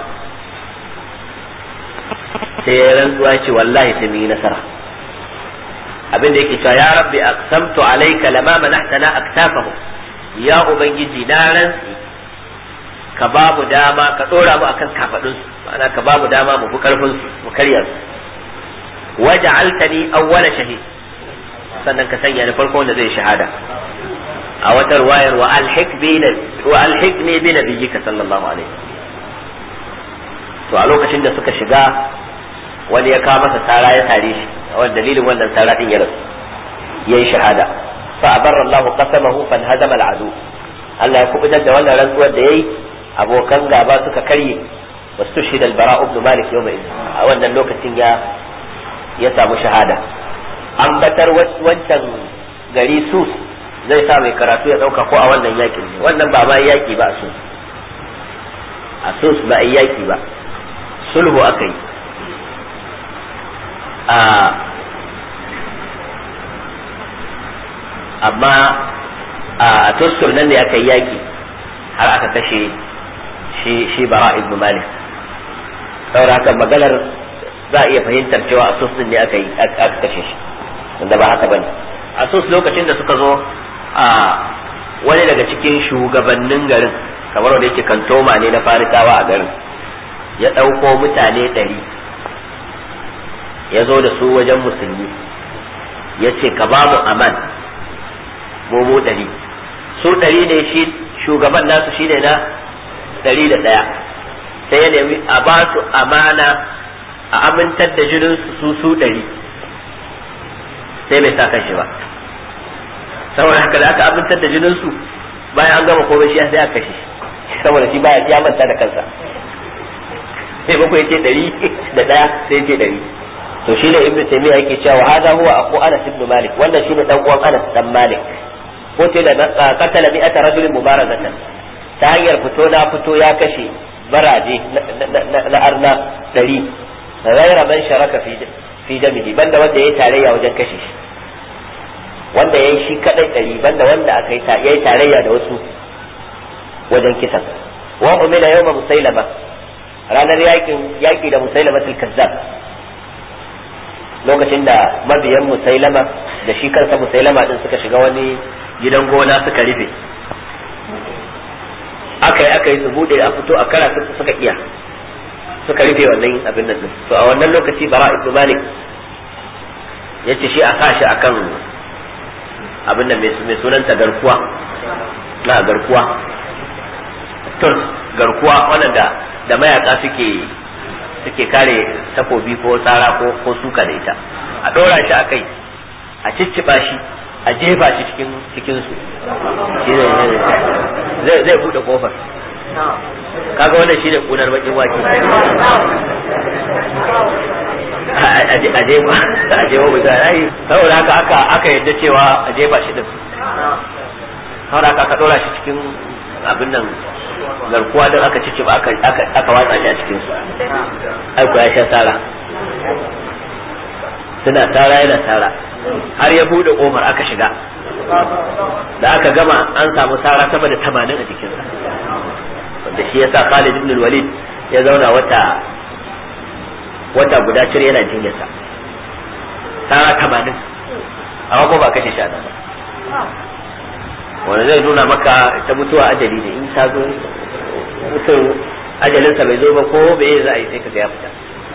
[SPEAKER 1] sai ya rantsuwa ce wallahi sai mun yi nasara abin da yake cewa ya rabbi aqsamtu alayka lama manahtana aktafahu ya ubangiji na rantsi ka ba mu dama ka dora mu akan kafadun su ma'ana ka ba mu dama mu fi karfin su mu karya su waja'altani awwala shahid sannan ka sanya ni farko wanda zai shahada a wata ruwayar wa alhik bi wa alhikni bi nabiyyika sallallahu alaihi to a lokacin da suka shiga wani ya kawo masa sara ya tare shi wani dalilin wannan sara din ya rasu yayi shahada fa abarra Allah qasamahu fan hazama al'adu Allah ya kubutar da wannan rantsuwar da yayi abokan gaba suka karye wastushhida al-bara ibn malik yawma idin a wannan lokacin ya ya samu shahada an batar wancan gari sus zai sa mai karatu ya dauka ko a wannan yakin ne wannan ba ma yaki ba a sus a sus ba a yaki ba sulhu aka yi amma a tustur nan ne aka yi yaki har aka kashe shi shi bara ibn malik saboda haka maganar za a iya fahimtar cewa a sus ne aka yi aka kashe shi wanda ba haka bane a sus lokacin da suka zo a wani daga cikin shugabannin garin kamar wanda yake kantoma ne na farisawa a garin ya ɗauko mutane ɗari ya zo da su wajen musulmi ya ce ka ba mu aman mu ɗari su ɗari ne shi shugaban nasu shi ne na ɗari da ɗaya sai ya nemi a ba su amana a amintar da jinin su su ɗari sai bai sa kan shi ba saboda haka da aka amintar da jinin su bayan an gama komai shi sai aka kashe saboda shi baya ya manta da kansa sai bakwai ce ɗari da ɗaya sai ce ɗari to shi ne ibnu taymiya yake cewa hada huwa aqu anas ibn malik wannan shine dan uwan anas dan malik ko ce da qatala mi'ata rajulin mubarazatan ta hanyar fito na fito ya kashe baraje na arna dari ghaira man sharaka fi fi damihi banda wanda yayi tarayya wajen kashe shi wanda yayi shi kadai dari banda wanda aka yi yayi tarayya da wasu wajen kisan wa umila yawma musailama ranar yakin yaki da musailamatul kazzab lokacin da mabiyan musailama da shi kansa musailama din suka shiga wani gidan gona suka rufe aka yi aka yi su bude a fito a kara suka iya suka rufe wannan abin nan din to a wannan lokaci bara ibn malik ya ce shi a sa shi akan abin nan mai sunanta garkuwa na garkuwa turs garkuwa wannan da da mayaka suke suke kare takobi ko tsara ko ko suka da ita a ɗora shi a kai a cicciɓa shi a jefa shi cikin cikin su zai zai bude kofar kaga wannan shine kunar bakin wake a jefa a jefa mutane saboda haka aka aka yadda cewa a jefa shi din saboda haka aka ɗora shi cikin abin nan garkuwa don aka cici ba aka watsa shi a cikin su aiko ya sha tsara suna tsara yana tsara har ya bude kofar aka shiga da aka gama an samu tsara sama da tamanin a jikinsa wanda shi yasa Khalid ibn Walid ya zauna wata wata guda cire yana jinyarsa tsara tamanin amma ko ba kashe shi a nan ba wanda zai nuna maka ta mutuwa ajali ne in ta zo mutum ajalinsa bai zo ba ko bai za a yi sai ka ga ya fita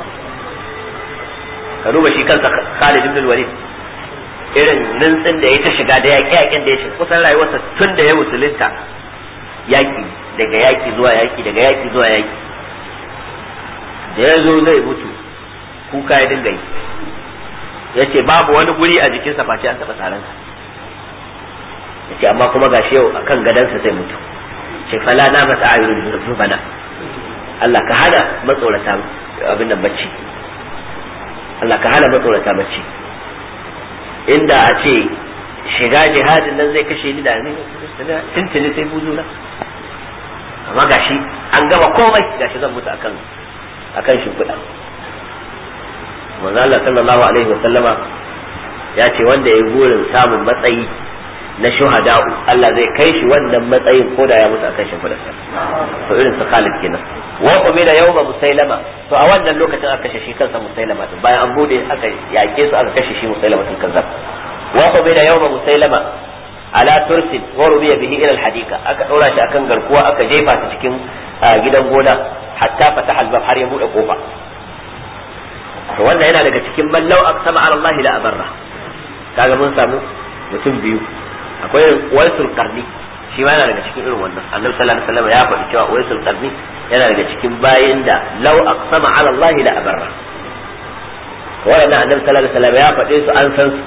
[SPEAKER 1] ka duba shi kansa Khalid ibn Walid irin rintsin da ya ta shiga da yaƙi yaƙin da ya shiga kusan rayuwarsa tun da ya musulunta yaƙi daga yaƙi zuwa yaƙi daga yaƙi zuwa yaƙi da ya zo zai mutu kuka ya dinga yi ya ce babu wani guri a jikinsa face an taɓa tsaransa ya ce amma kuma gashi yau akan gadansa zai mutu ce fala na masa ayyurin rubana Allah ka hana matsorata abin nan bacci Allah ka hana matsorata bacci inda a ce shiga jihadin nan zai kashe ni da ni tuntuni sai buzuna amma gashi an gama komai gashi zan mutu akan akan shimfiɗa manzo Allah sallallahu alaihi wa sallama ya ce wanda ya gurin samun matsayi na shuhada'u Allah zai kai shi wannan matsayin ko da ya mutu akan shimfiɗa to irin su Khalid kenan wa umira yawma musailama to a wannan lokacin aka kashe shi kansa musailama din bayan an bude aka yake su aka kashe shi musailama din kazzab wa umira yawma musailama ala tursin wa rubiya bihi ila alhadika aka dora shi akan garkuwa aka jefa ta cikin gidan gona hatta fataha albab har ya bude kofa to wannan yana daga cikin mallau aqsama ala Allah la abarra kaga mun samu mutum biyu akwai waisul qarni shi ma yana daga cikin irin wannan annabi sallallahu alaihi wasallam ya faɗi cewa waisul qarni yana daga cikin bayin da law aqsama ala Allah la abarra wannan annabi sallallahu alaihi wasallam ya faɗe su an san su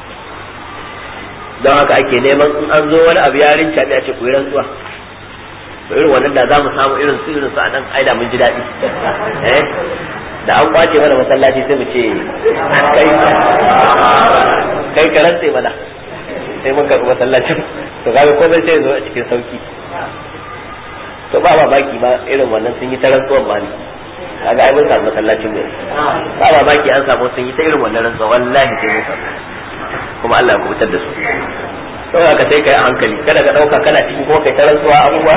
[SPEAKER 1] don haka ake neman in an zo wani abu yarin caɓe a ce ku yi rantsuwa to irin wannan da za mu samu irin su irin su a nan aida mun ji daɗi eh da an kwace mana masallaci sai mu ce kai kai ka rantse mana sai mun karɓi masallacin to kaga ko zai sai zo a cikin sauki to ba ba baki ba irin wannan sun yi ta rantsuwan ba ne kaga ai mun samu masallacin mu ba ba baki an samu sun yi ta irin wannan rantsuwa wallahi sai mun samu kuma Allah ya kubutar da su to ka sai kai a hankali kada ka dauka kana ciki kuma kai ta rantsuwa abubuwa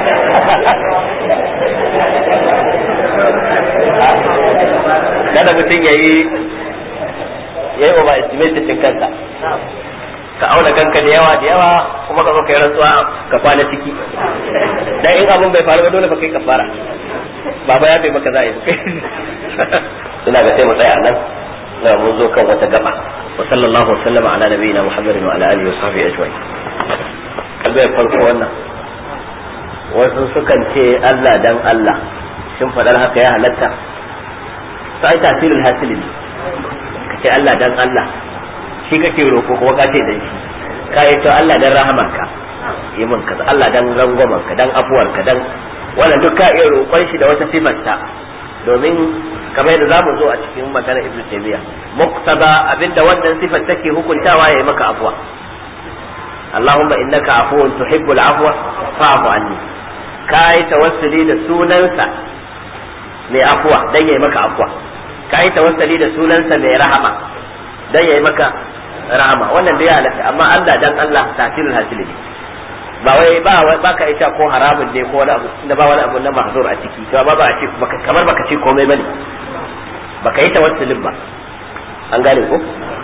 [SPEAKER 1] kada mutum yayi yayi over estimate din kansa ka auna kanka da yawa da yawa kuma ka zo kai rantsuwa ka kwana ciki dan in abun bai faru ba dole fa kai kafara baba ya bai maka za'i suna ga sai mu tsaya nan na mun zo kan wata gaba wa sallallahu wasallam ala nabiyina muhammadin wa ala alihi wa sahbihi ajma'in kalbai farko wannan wasu sukan ce Allah dan Allah shin fadar haka ya halatta sai tasirin hasili ne ka ce Allah dan Allah shi kake roko kuma ka ce dan shi ka yi to Allah dan rahamarka yi min kaza Allah dan rangwamarka dan afuwarka dan wannan duk ka iya roƙon shi da wata sifarta domin kamar yadda zamu zo a cikin magana Ibn Taymiyyah muqtaba abinda wannan sifar take hukuntawa yayi maka afwa Allahumma innaka afuwun tuhibbul afwa fa'fu anni kai tawassuli da sunansa mai afwa dan yayi maka afwa kai tawassuli da sunansa mai rahama dan yayi maka rahama wannan da ya halatta amma Allah dan Allah tasirul hasili ne ba wai ba ba ka ita ko haramun ne ko wani abu da ba wani abu na mahzur a ciki to ba ba a ce kamar baka ce komai bane baka yi tawassulin ba an gane ko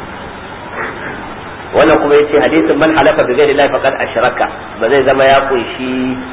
[SPEAKER 1] wannan kuma yace hadisin man halafa bi ghairi llahi faqad ashraka ba zai zama ya kunshi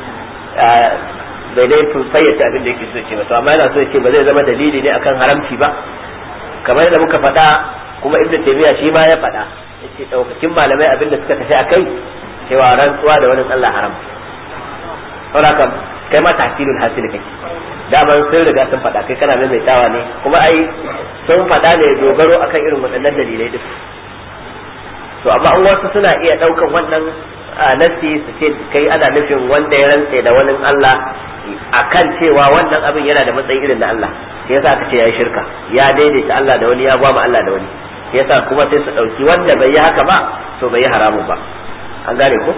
[SPEAKER 1] bai dai fayyace abin da yake so ce ba to amma yana so ce ba zai zama dalili ne akan haramci ba kamar yadda muka faɗa kuma ibnu taymiya shi ma ya faɗa yace daukakin malamai abin da suka tafi akai cewa rantsuwa da wani Allah haram saboda kai ma tahsilul hasil kake daman sun riga sun faɗa kai kana maimaitawa ne kuma ai sun faɗa ne dogaro akan irin waɗannan dalilai duk to amma an wasu suna iya ɗaukan wannan nasi su ce kai ana nufin wanda ya rantse da wani Allah akan cewa wannan abin yana da matsayi irin na Allah sai yasa aka ce yayi shirka ya daidaita Allah da wani ya gwama Allah da wani sai yasa kuma sai su ɗauki wanda bai yi haka ba to bai yi haramun ba an gane ko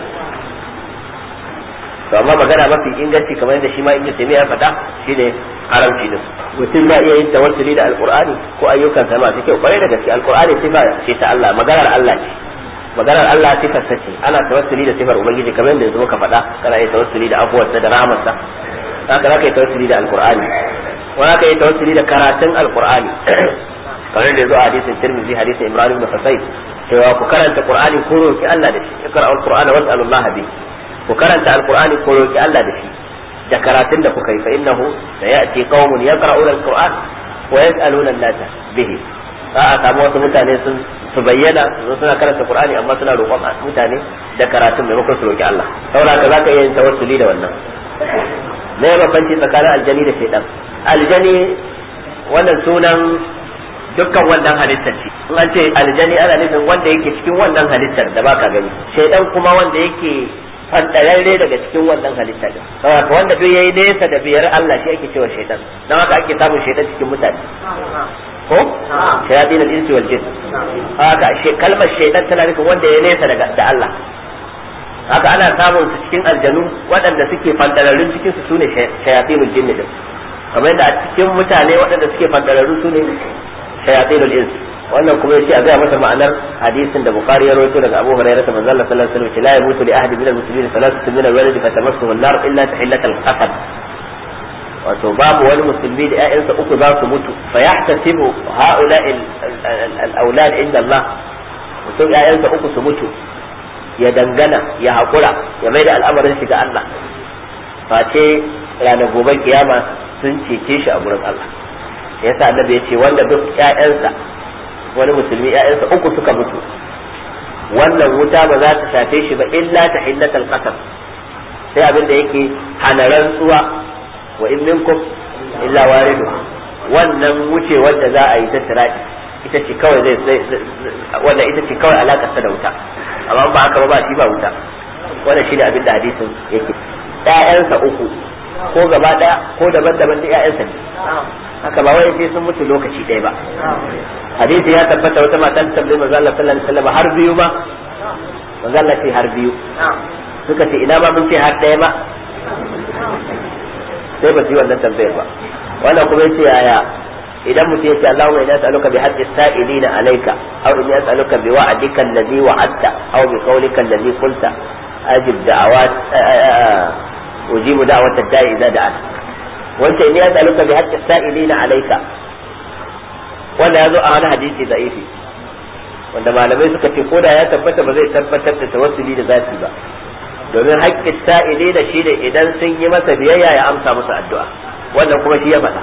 [SPEAKER 1] to amma magana mafi inganci kamar yadda shi ma ibnu taymiya ya faɗa shine haramci din mutum ba iya yin tawassuli da alqur'ani ko ayyukan sa masu kyau kwarai da gaske alqur'ani sifa ce ta Allah maganar Allah ce maganar Allah sifar sa ce ana tawassuli da sifar ubangiji kamar yadda yanzu muka faɗa kana yin tawassuli da afuwarsa da rahmarsa haka zaka yi tawassuli da alqur'ani wani aka yi tawassuli da karatun alqur'ani kamar da yazo a hadisin tirmidhi hadisin imran ibn husayn cewa ku karanta qur'ani ko roki Allah da shi ikra al-qur'ana was'alullaha bi ku karanta al-qur'ani ko roki Allah da shi da karatun da kuka yi fa innahu sayati qaumun yaqra'una al-qur'an wa yas'aluna an-nasa bihi za a samu wasu mutane sun su bayyana su suna karanta qur'ani amma suna roƙon mutane da karatun maimakon su roki Allah saboda ka zaka iya yin tawassuli da wannan me ya bambanci tsakanin aljani da shaytan aljani wannan sunan dukkan wannan halittar ce in an ce aljani ana nufin wanda yake cikin wannan halittar da baka gani shaidan kuma wanda yake fandararre daga cikin wannan halittar din saboda wanda duk yayi nesa da biyar Allah shi ake cewa shaidan dan haka ake samun shaidan cikin mutane ko shayatin al-insi wal jin haka kalmar shaytan tana nufin wanda ya nesa daga da Allah haka ana samun su cikin aljanu waɗanda suke fandararrun cikin su sune shayatinul jinn din kamar yadda a cikin mutane waɗanda suke fandararru sune shayatinul insi wannan kuma yace a ga masa ma'anar hadisin da bukhari ya rawaito daga abu hurairah manzo Allah sallallahu alaihi wasallam la yamutu li ahadin min al-muslimin thalathatu min al-walad fatamassuhu an-nar illa tahillatal qasab wato babu wani musulmi da ƴaƴansa uku za su mutu fa yahtasibu haula al-awlad inda Allah mutum ƴaƴansa uku su mutu ya dangana ya haƙura ya mai da al'amarin shi ga Allah face ranar gobe kiyama sun cece shi a gurin Allah yasa annabi ya ce wanda duk ƴaƴansa wani musulmi ƴaƴansa uku suka mutu wannan wuta ba za ta shafe shi ba illa ta hillatal qasam sai abin da yake hana rantsuwa wa in minkum illa waridu wannan wuce wanda za a yi ta tiradi ita ce kawai zai wannan ita ce kawai alakar ta da wuta amma ba haka ba ba shi ba wuta wannan shine abin da hadisin yake ƴaƴansa uku ko gaba daya ko daban-daban da ƴaƴansa ne haka ba wai sai sun mutu lokaci ɗaya ba hadisi ya tabbata wata mata ta tambayi manzo Allah sallallahu alaihi wasallam har biyu ba manzo Allah ce har biyu suka ce ina ma mun ce har ɗaya ba sai ba su yi wannan tambayar ba wannan kuma yace yaya idan mutum yace Allahumma inna as'aluka bi haqqi sa'ilina alayka aw inni as'aluka bi wa'dika alladhi wa'adta aw bi qawlika alladhi qulta ajib da'awat ujibu da'wat ad-da'i idza da'at wanda inni as'aluka bi haqqi sa'ilina alayka wanda yazo a wani hadisi da'ifi wanda malamai suka ce ko da ya tabbata ba zai tabbatar da tawassuli da zati ba domin haƙƙin sa'ili da shi ne idan sun yi masa biyayya ya amsa musu addu'a wannan kuma shi ya faɗa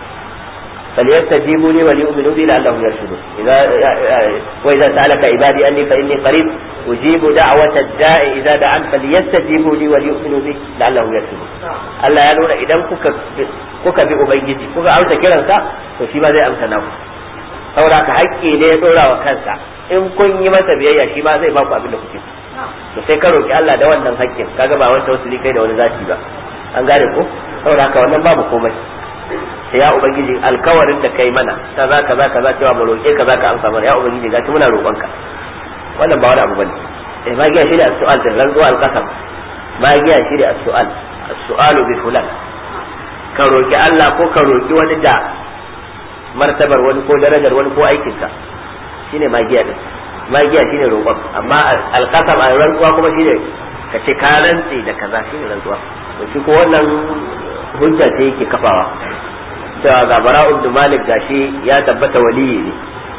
[SPEAKER 1] فليستجيبوا لي وليؤمنوا بي لعلهم يرشدون إذا وإذا سألك عبادي أني فإني قريب أجيب دعوة الداء إذا دعان فليستجيبوا لي وليؤمنوا بي لعلهم يرشدون Allah ya nuna idan kuka kuka bi ubangiji kuka amsa kiransa to shi ma zai amsa naku saboda ka haƙƙi ne ya dora wa kansa in kun yi masa biyayya shi ma zai ba ku abin da kuke to sai ka roki Allah da wannan haƙƙin kaga ba wanda wasu kai da wani zaki ba an gane ko saboda haka wannan babu komai sai ya ubangiji alkawarin da kai mana kaza kaza kaza cewa mu roke ka zaka amsa mana ya ubangiji gashi muna roƙonka wannan ba wani abu bane eh magiya shi da as-su'al da rantsuwa al-qasam magiya shi da as-su'al as-su'alu bi fulan ka roki Allah ko ka roki wani da martabar wani ko darajar wani ko aikinsa shine magiya din magiya shine roƙon amma al-qasam a rantsuwa kuma shine ka ce ka rantse da kaza shine rantsuwa to shi ko wannan hujja ce yake kafawa cewa ga bara'u ibn malik gashi ya tabbata waliyi ne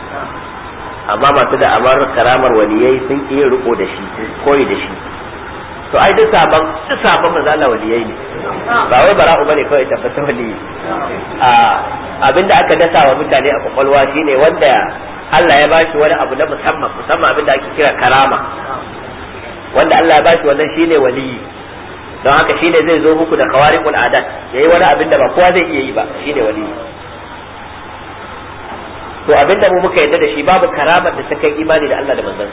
[SPEAKER 1] amma masu da amar karamar waliyai sun ki yin riko da shi koyi da shi to ai duk sabon duk sabon manzo Allah waliyai ne ba wai bara'u bane kawai tabbata waliyi a abinda aka dasa wa mutane a kwakwalwa shine wanda Allah ya bashi wani abu na musamman musamman abinda ake kira karama wanda Allah ya bashi wannan shine waliyi don haka shine zai zo muku da kawariqul adat yayi wani abin da ba kowa zai iya yi ba shine wali to abin da mu muka yadda da shi babu karamar da ta kai imani da Allah da manzon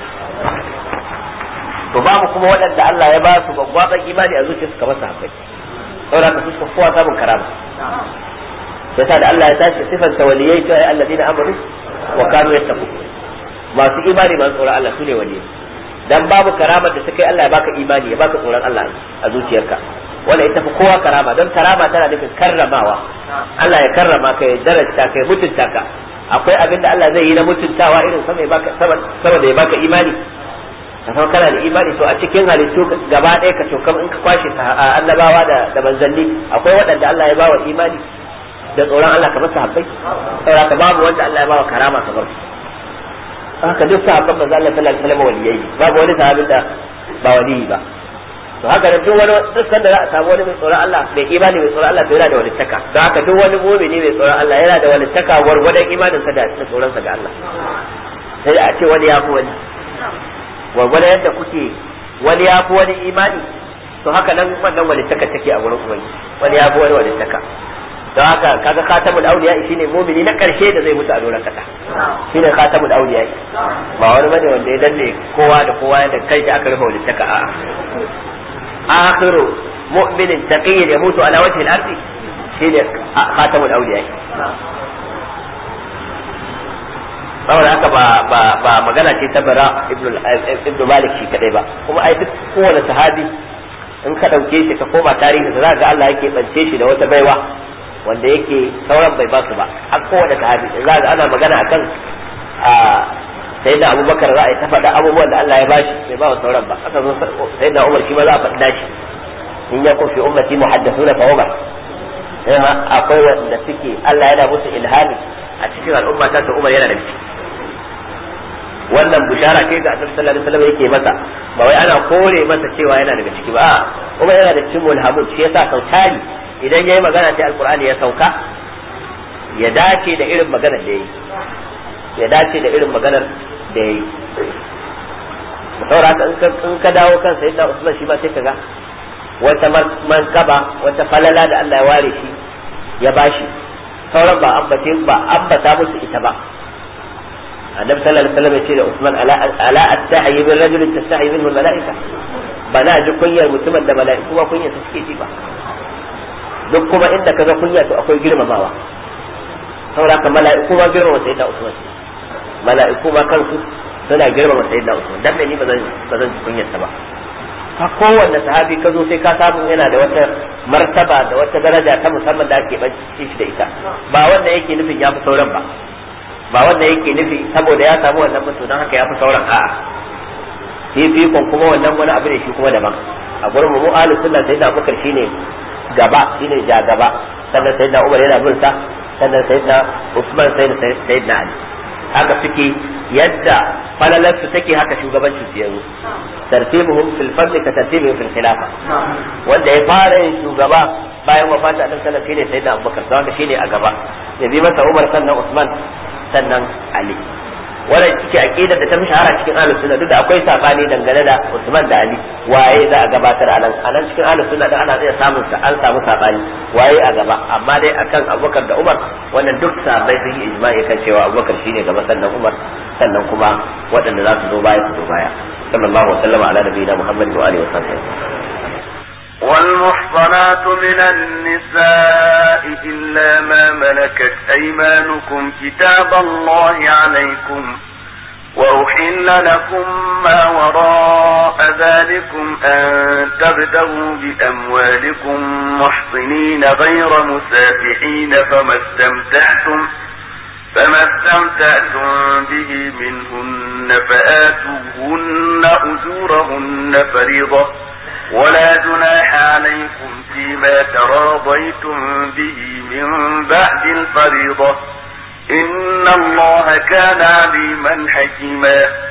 [SPEAKER 1] to babu kuma waɗanda Allah ya ba su babban imani a zuciyarsu kamar sahabbai saboda ka su kowa samun karama yasa da Allah ya tashi sifan waliyai ta alladina amanu wa kanu yattaqu masu imani masu tsoron Allah su ne waliyai dan babu karamar da ta kai Allah ya baka imani ya baka tsoron Allah a zuciyarka wanda ita fi kowa karama don karama tana nufin karramawa Allah ya karrama ka ya darajta ka ya mutunta ka akwai abin da Allah zai yi na mutuntawa irin sama baka sama da ya baka imani ka san kana da imani to a cikin halittu gaba ɗaya ka cokam in ka kwashe annabawa da da manzanni akwai waɗanda Allah ya bawa imani da tsoron Allah kamar sahabbai saboda ka babu wanda Allah ya bawa karama kamar su haka duk sahabban manzo Allah sallallahu alaihi wasallam waliyai babu wani sahabin da ba waliyi ba to haka da duk wani duk sanda za a samu wani mai tsoron Allah mai imani mai tsoron Allah to yana da walittaka don haka duk wani mu'mini mai tsoron Allah yana da walittaka gwargwadon imanin sa da tsoron sa ga Allah sai a ce wani ya fi wani gwargwadon yadda kuke wani ya fi wani imani to haka nan wannan walittaka take a gurin ubangi wani ya fi wani walittaka don haka kaga khatamul awliya shine mumini na karshe da zai mutu a doron kasa shine khatamul awliya ba wani bane wanda ya danne kowa da kowa da kai aka rufe walittaka a akhiru mu'minin taqiyyin yamutu ala wajhi al-ardi shine khatamul awliya saboda haka ba ba ba magana ce ta bara ibnu malik shi kadai ba kuma ai duk kowane sahabi in ka dauke shi ka koma tarihi za ga Allah yake bance shi da wata baiwa wanda yake sauran bai ba su ba har kowane sahabi za ga ana magana akan a sai da abubakar za a yi ta faɗa abubuwan da Allah ya bashi bai ba wa sauran ba aka zo sai da umar shi ma za a faɗa shi in ya fi ummati muhaddathuna fa umar akwai wanda suke Allah yana musu ilhami a cikin al'umma ta ta umar yana da ciki wannan bushara ce ga annabi sallallahu alaihi wasallam yake masa ba wai ana kore masa cewa yana daga ciki ba umar yana da cikin mulhamun shi yasa sautari idan yayi magana sai alqur'ani ya sauka ya dace da irin maganar da yayi ya dace da irin maganar da yayi saboda in ka dawo kan sayyidina usman shi ba sai kaga wata mankaba wata falala da Allah ya ware shi ya bashi sauran ba ambace ba ambata musu ita ba annabi sallallahu alaihi wasallam ya ce da Usman ala ala astahi min rajulin tastahi minhu malaika ba na ji kunyar mutumin da mala'iku ba kunyar suke ji ba duk kuma inda kaga kunya to akwai girmamawa saboda ka mala'iku ma girmama sayyidina Usman mala'iku ma kansu suna girmama sayyidina Usman dan me ni ba zan ba zan ji kunyar ta ba ka kowanne sahabi ka zo sai ka samu yana da wata martaba da wata daraja ta musamman da ake bace shi da ita ba wanda yake nufin ya fi sauran ba ba wanda yake nufi saboda ya samu wannan mutu don haka ya fi sauran a'a fifikon kuma wannan wani abu ne shi kuma daban a gurin mu ahlus sunna sai da abubakar shine gaba shine ja gaba sannan sai da umar yana bin sa sannan sai da usman sai da sai da ali haka suke yadda falalarsu take haka shugabancin su yanzu tartibuhum fil fadli ka tartibuhum fil khilafa wanda ya fara yin shugaba bayan wafata annabi sallallahu alaihi wasallam shine sayyidina abubakar wanda shine a gaba ya bi masa umar sannan usman sannan ali wannan cike aqidar da ta fi shahara cikin ahlus sunna duk da akwai sabani dangane da usman da ali waye za a gabatar a nan anan cikin ahlus sunna da ana iya samun sa an samu sabani waye a gaba amma dai akan abubakar da umar wannan duk sabai sun yi ijma'i kan cewa abubakar shine gaba sannan umar sannan kuma waɗanda za su zo baya su zo baya sallallahu alaihi wa sallam ala nabiyina muhammad wa alihi wa sahbihi
[SPEAKER 2] والمحصنات من النساء إلا ما ملكت أيمانكم كتاب الله عليكم وأحل لكم ما وراء ذلكم أن تبتغوا بأموالكم محصنين غير مسافحين فما استمتعتم فما استمتعتم به منهن فآتوهن أجورهن فريضة ولا جناح عليكم فيما تراضيتم به من بعد الفريضة إن الله كان عليما حكيما